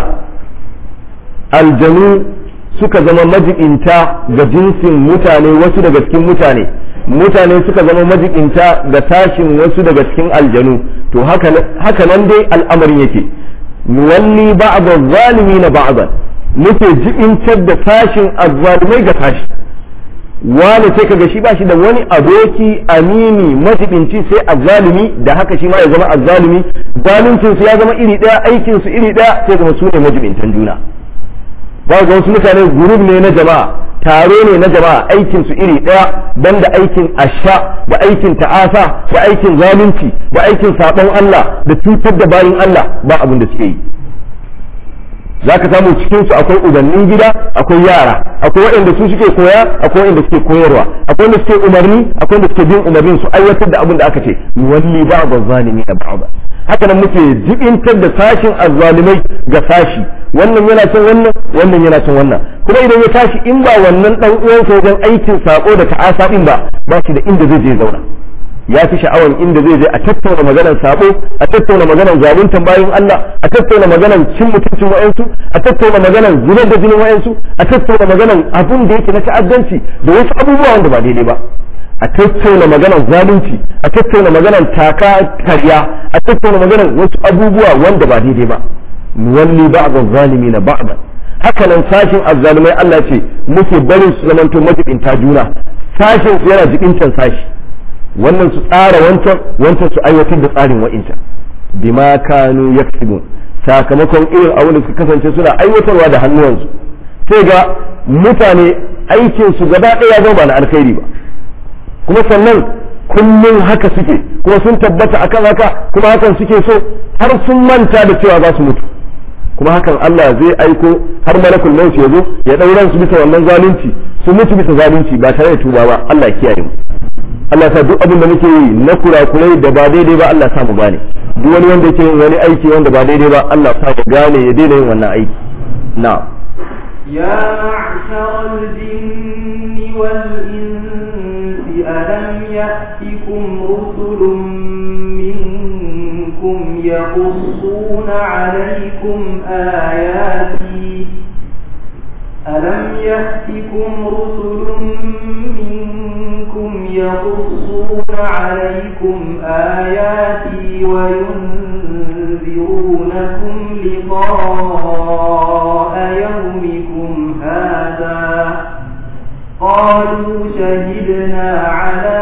aljanu suka zama majibinta ga jinsin mutane wasu daga cikin mutane mutane suka zama majibinta ga tashin wasu daga cikin aljanu to haka nan dai al'amarin yake nuwalli ba'd na ba'dan muke jibintar da tashin azzalimai ga tashi wani sai kaga shi ba shi da wani aboki amini matibinci sai azzalimi da haka shi ma ya zama azzalimi zaluncin su ya zama iri daya aikin su iri daya sai kuma su ne majibintan juna ba ga wasu mutane gurub ne na jama'a taro ne na jama'a aikin su iri daya dan da aikin asha da aikin ta'asa da aikin zalunci da aikin sabon Allah da cutar da bayin Allah ba abin da suke yi za ka samu cikin su akwai ubannin gida akwai yara akwai waɗanda su suke koya akwai waɗanda suke koyarwa akwai wanda suke umarni akwai wanda suke bin umarnin su aiwatar da abin da aka ce walli ba'd zalimi da ba'd haka nan muke jibintar da sashin azzalimai ga sashi wannan yana son wannan wannan yana son wannan kuma idan ya tashi in ba wannan dan uwansa wajen aikin sako da ta'asa din ba ba shi da inda zai je zauna ya fi sha'awan inda zai je a tattauna maganar sabo a tattauna maganar zaluntan bayan Allah a tattauna maganar cin mutuncin wa'ansu a tattauna maganar zubar da jinin wa'ansu a tattauna maganar abun da yake na ta'addanci da wasu abubuwa wanda ba daidai ba a tattauna maganar zalunci a tattauna maganar taka karya a tattauna maganar wasu abubuwa wanda ba daidai ba nuwalli ba'd az-zalimin ba'dan haka nan sashin azzalumai Allah ce muke barin su zamanto majibinta juna sashin su yana jibincan sashi wannan su tsara wancan wancan su aiwatar da tsarin wa'incan bima kanu yaksibun sakamakon irin abin da suka kasance suna aiwatarwa da hannuwansu sai ga mutane aikin su gaba ɗaya zama ba na alkhairi ba kuma sannan kullum haka suke kuma sun tabbata akan haka kuma hakan suke so har sun manta da cewa za su mutu kuma hakan Allah zai aiko har malakul maut ya zo ya dauran su bisa wannan zalunci su mutu bisa zalunci ba tare da tuba ba Allah ya kiyaye mu Allah sa duk abin da muke yi na kurakurai da ba daidai ba Allah sa mu gane duk wani wanda yake yin wani aiki wanda ba daidai ba Allah sa ya gane ya daina yin wannan aiki na يا معشر الجن والإنس ألم يأتكم رسل منكم يقصون عليكم آياتي ألم يأتكم رسل منكم يقصون عليكم آياتي وينذرونكم لقاء يومكم هذا قالوا شهدنا على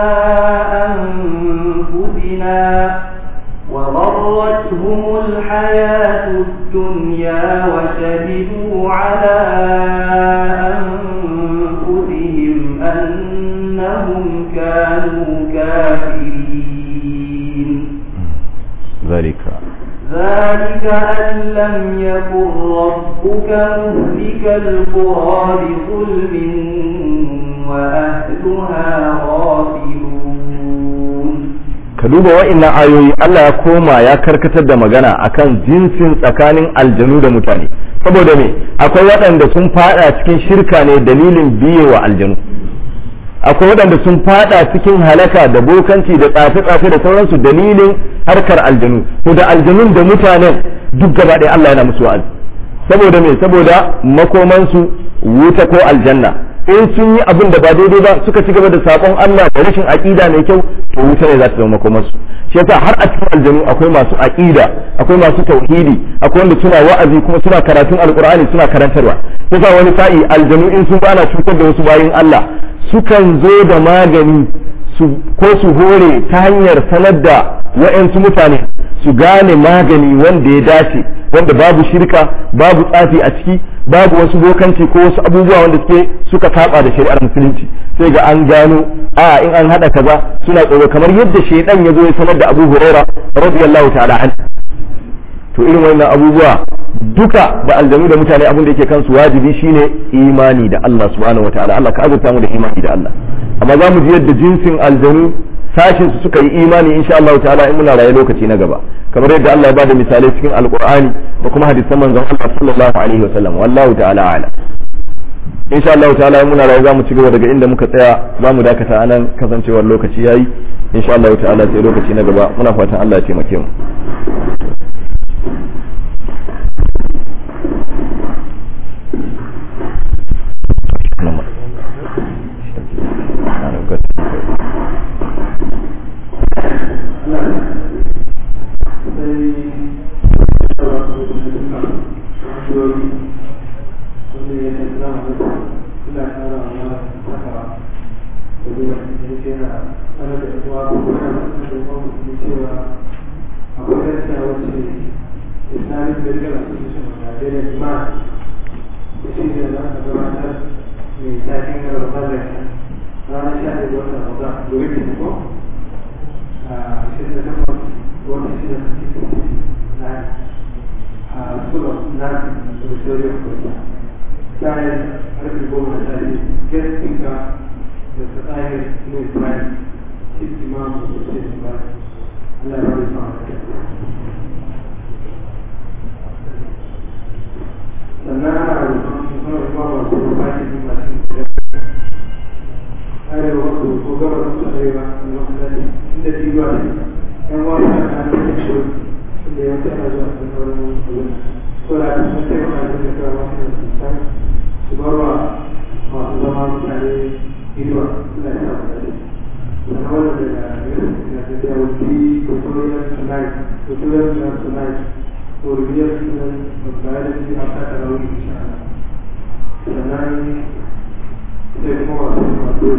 أنفسنا وغرتهم الحياة الدنيا وشهدوا على أنفسهم أنهم كانوا كافرين ذلك ذلك أن لم يكن ربك مهلك القرى بظلم وأهلها غافلون ka duba wa'annan ayoyi Allah ya koma ya karkatar da magana akan jinsin tsakanin aljanu da mutane saboda me akwai waɗanda sun fada cikin shirka ne dalilin biye wa aljanu akwai waɗanda sun fada cikin halaka da bokanci da tsafe-tsafe da sauransu dalilin harkar aljanu to da aljanun da mutanen duk gaba ɗaya Allah yana musu wa'azi saboda me saboda makomansu wuta ko aljanna in sun yi abin da ba daidai ba suka ci gaba da sakon Allah da rashin aqida mai kyau to wuta ne za ta zama makomansu shi yasa har a cikin aljanu akwai masu aqida akwai masu tauhidi akwai wanda suna wa'azi kuma suna karatun alqur'ani suna karantarwa yasa wani sa'i aljanu in sun bana cutar da wasu bayin Allah sukan zo da magani su ko su hore ta hanyar sanar da wa'yansu mutane su gane magani wanda ya dace wanda babu shirka babu tsafi a ciki babu wasu bokanci ko wasu abubuwa wanda suke suka saba da shari'ar musulunci sai ga an gano a in an hada kaza suna tsoro kamar yadda shaidan ya zo ya sanar da Abu Huraira radiyallahu ta'ala an to irin wannan abubuwa duka da aljanu da mutane abin da yake kansu wajibi shine imani da Allah subhanahu wataala Allah ka azurta mu da imani da Allah amma za mu ji yadda jinsin aljanu sashin su suka yi imani insha Allah ta'ala in muna raye lokaci na gaba kamar yadda Allah ya bada misalai cikin alqur'ani da kuma hadisan manzon Allah sallallahu alaihi wa sallam wallahu ta'ala a'lam insha Allah ta'ala in muna raye za mu ci gaba daga inda muka tsaya za mu dakata anan kasancewar lokaci yayi insha Allah ta'ala sai lokaci na gaba muna fatan Allah ya taimake mu Thank you. auditorium kwanta bayan karfe goma da safe guest speaker da tsayar no ibrahim chief imam of the state of Allah ya bada sa'a sannan ana rukun musamman kuma masu rufashi ne masu arewa wasu ko gaba da su arewa da wasu dade inda jiwa ne yan wani na kan da shi inda ya wata ana zuwa cikin wurin wurin so da aka sun taimaka da da kawo wasu da su san su barwa masu zama mutane inuwa suna da samun dade sannan wannan daga da da will be tutorial tonight tutorial tonight for real students of biology after Tarawih inshallah sannan sai kuma wasu masu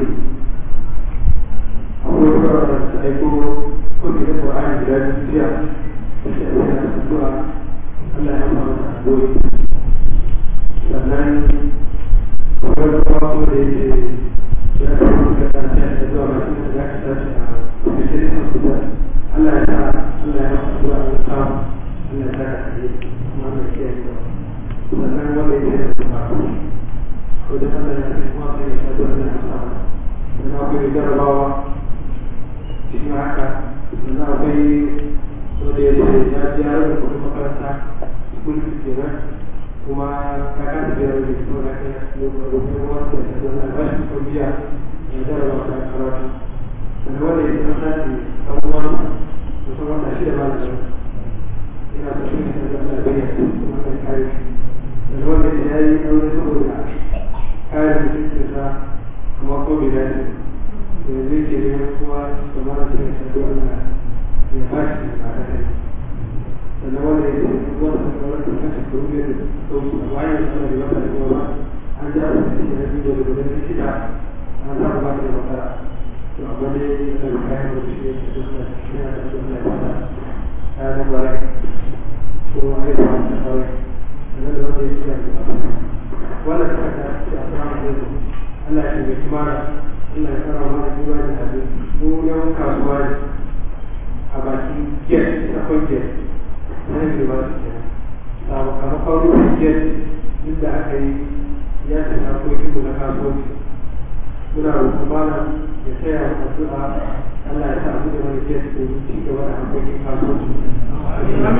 akwai kawai da su aiko kudi da ƙwa'ani da ya jiya da shi a yana addu'a Allah ya fara da addu'o'i sannan akwai kuma kuma da yake ya kama da ta ce da zuwa mai kuma da ya tashi a ofishin hospital Allah ya sa Allah ya fara addu'a da samu Allah ya sa ka kare kuma Allah ya kiyaye sannan wanda ya ce da kuma wajen Allah ya ce kuma sai ya addu'a da samu sannan akwai jarabawa cikin haka sannan akwai wanda ya ce ya ji ya rubuta kudin makaranta school fees kenan kuma ya kasa biya da kuma na kai rubutun wanda ya ce wani albashi ko biya ya jarabawa ta karatu sannan wanda ya ce an sace ɗan uwan musamman da shi da malam ina so shi ne da Allah ya bayyana kuma kan kare sannan wanda ya yi aure saboda kare mutuncinsa kuma ko bai dace yanzu ke neman kuma da mara cikin shaɗu Allah ya ba shi da ba kai sannan wanda ya ce wanda ta kawar da kashe kuru ne da sauki a bayan suna da wata da kuma an ji abin da shi na biyu da gudun shida an sa ba da matsala to amma dai yana da kayan da shi ne da suna cikin yana da suna da wata kayan da bare ko a yi da wata kawai sannan da wanda ya ce da wannan ta ta ce a sama da Allah ya shiga kimara Allah ya fara mana duba da hadu mu yawan kasuwa ne a bakin get akwai get na yin ba su ke sakamakon rufin get inda aka yi ya ce harkokin mu na kasuwanci muna roƙon mana ya taya mu addu'a Allah ya sa mu da wani get domin ci gaba da harkokin kasuwanci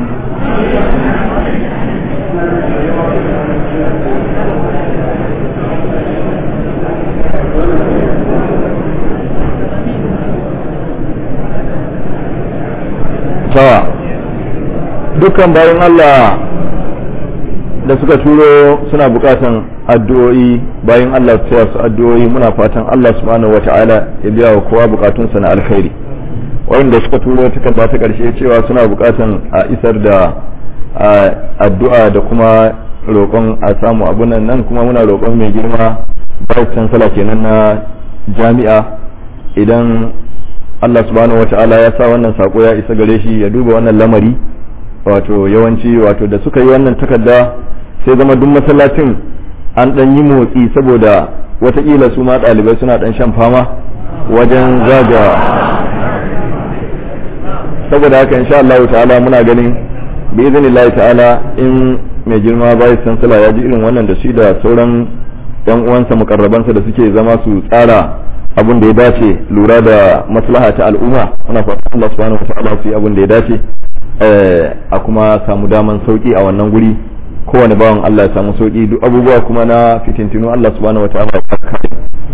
sawa dukkan bayan Allah da suka turo suna bukatan addu'o'i bayan Allah su su addu'o'i muna fatan Allah subhanahu wata'ala ya biya wa kowa bukatunsa na alkhairi wanda suka turo takarda ta karshe cewa suna bukatan a isar da addu'a da kuma roƙon a samu abunan nan kuma muna roƙon mai girma vice chancellor kenan na jami'a idan Allah subhanahu wata'ala ya sa wannan sako ya isa gare shi ya duba wannan lamari wato yawanci wato da suka yi wannan takarda sai zama duk masallacin an dan yi motsi saboda watakila su ma ɗalibai suna dan shan fama wajen zaga saboda haka insha Allah ta'ala muna ganin bi iznillahi ta'ala in mai girma bai sansala ya ji irin wannan da shi da sauran yan uwansa mukarrabansa da suke zama su tsara abin da ya dace lura da maslaha ta al'umma muna fatan Allah subhanahu wataala su yi abin da ya dace a kuma samu daman sauki a wannan guri kowane bawan Allah ya samu sauki duk abubuwa kuma na fitintinu Allah subhanahu wataala ya kare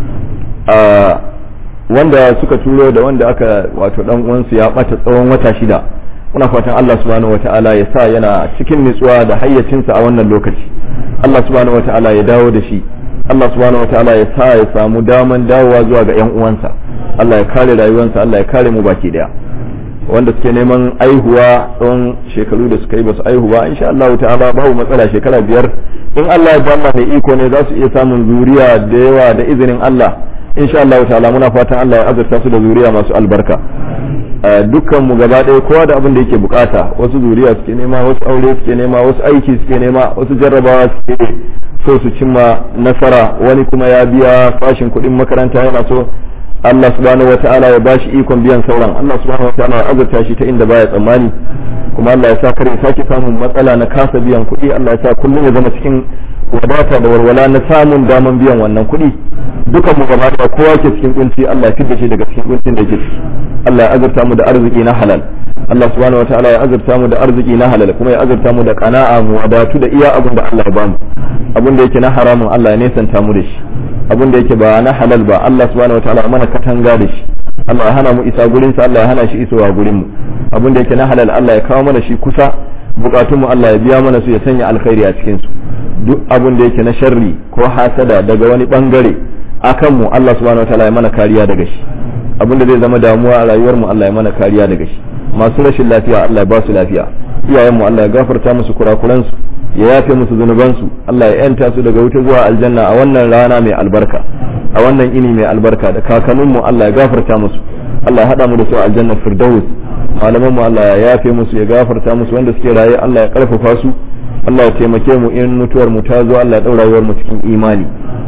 wanda suka turo da wanda aka wato dan uwansu ya bata tsawon wata shida muna fatan Allah subhanahu wataala ya sa yana cikin nutsuwa da hayyacinsa a wannan lokaci Allah subhanahu wataala ya dawo da shi Allah subhanahu wa ta'ala ya sa ya samu daman dawowa zuwa ga yan uwansa Allah ya kare rayuwarsa Allah ya kare mu baki daya wanda suke neman aihuwa tsawon shekaru da suka yi basu aihu ba insha Allah ta'ala babu matsala shekara biyar in Allah ya ba mai iko ne za su iya samun zuriya da yawa da izinin Allah insha Allah ta'ala muna fatan Allah ya azurta su da zuriya masu albarka dukkan mu gaba ɗaya kowa da abin da yake bukata wasu zuriya suke nema wasu aure suke nema wasu aiki suke nema wasu jarrabawa suke so su cimma nasara wani kuma ya biya fashin kuɗin makaranta yana so Allah subhanahu wata'ala ya bashi ikon biyan sauran Allah subhanahu wata'ala ya azurta shi ta inda baya tsammani kuma Allah ya sa kare sake samun matsala na kasa biyan kuɗi Allah ya sa kullum ya zama cikin wadata da walwala na samun daman biyan wannan kuɗi dukan mu gaba da kowa ke cikin kunci Allah ya fidda shi daga cikin kuncin da yake ciki Allah ya azurta mu da arziki na halal Allah subhanahu wataala ya azurta mu da arziki na halal kuma ya azurta mu da qana'a mu wadatu da iya abin da Allah ya bamu abin da yake na haramun Allah ya nesanta mu da shi abin da yake ba na halal ba Allah subhanahu wataala ya mana katanga da shi Allah ya hana mu isa gurin sa Allah ya hana shi isowa gurin mu abin da yake na halal Allah ya kawo mana shi kusa bukatun mu Allah ya biya mana su ya sanya alkhairi a cikin su duk abin da yake na sharri ko hasada daga wani bangare akan mu Allah subhanahu wataala ya mana kariya daga shi abin da zai zama damuwa a rayuwar mu Allah ya mana kariya daga shi masu rashin lafiya Allah ya ba su lafiya iyayen mu Allah ya gafarta musu kurakuran su ya yafe musu zunuban su Allah ya yanta su daga wuta zuwa aljanna a wannan rana mai albarka a wannan ini mai albarka da kakannin mu Allah ya gafarta musu Allah ya hada mu da su a aljanna firdaus malaman mu Allah ya yafe musu ya gafarta musu wanda suke raye Allah ya karfafa su Allah ya taimake mu in mutuwar mu ta zo Allah ya daura rayuwar mu cikin imani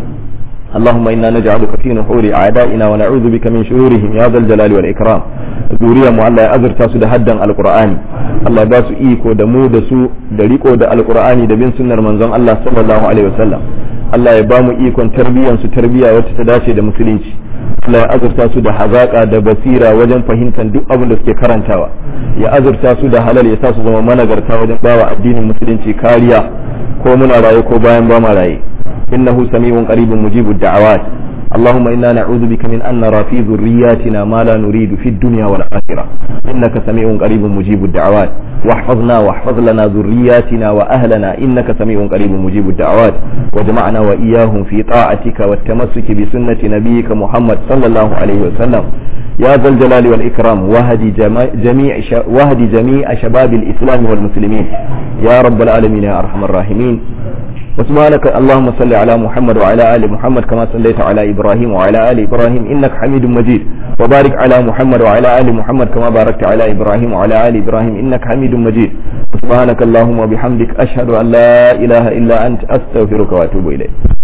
اللهم إنا نجعلك في نحور أعدائنا ونعوذ بك من شرورهم يا ذا الجلال والإكرام ذوريا mu Allah ya azurta su da haddan alqur'ani Allah ya ba su iko da mu da su da riko da alqur'ani da bin sunnar manzon Allah sallallahu alaihi wasallam Allah ya ba mu ikon tarbiyyar su tarbiyya wacce ta dace da musulunci Allah ya azurta su da hazaka da basira wajen fahimtar duk abin da suke karantawa ya azurta su da halal ya sa su zama managarta wajen bawa addinin musulunci kariya ko muna raye ko bayan ba ma raye إنه سميع قريب مجيب الدعوات اللهم إنا نعوذ بك من أن نرى في ذرياتنا ما لا نريد في الدنيا والآخرة إنك سميع قريب مجيب الدعوات واحفظنا واحفظ لنا ذرياتنا وأهلنا إنك سميع قريب مجيب الدعوات وجمعنا وإياهم في طاعتك والتمسك بسنة نبيك محمد صلى الله عليه وسلم يا ذا الجلال والإكرام وهدي جميع وهدي جميع شباب الإسلام والمسلمين يا رب العالمين يا أرحم الراحمين وسبحانك اللهم صل على محمد وعلى آل محمد كما صليت على إبراهيم وعلى آل إبراهيم إنك حميد مجيد وبارك على محمد وعلى آل محمد كما باركت على إبراهيم وعلى آل إبراهيم إنك حميد مجيد سبحانك اللهم وبحمدك أشهد أن لا إله إلا أنت أستغفرك وأتوب إليك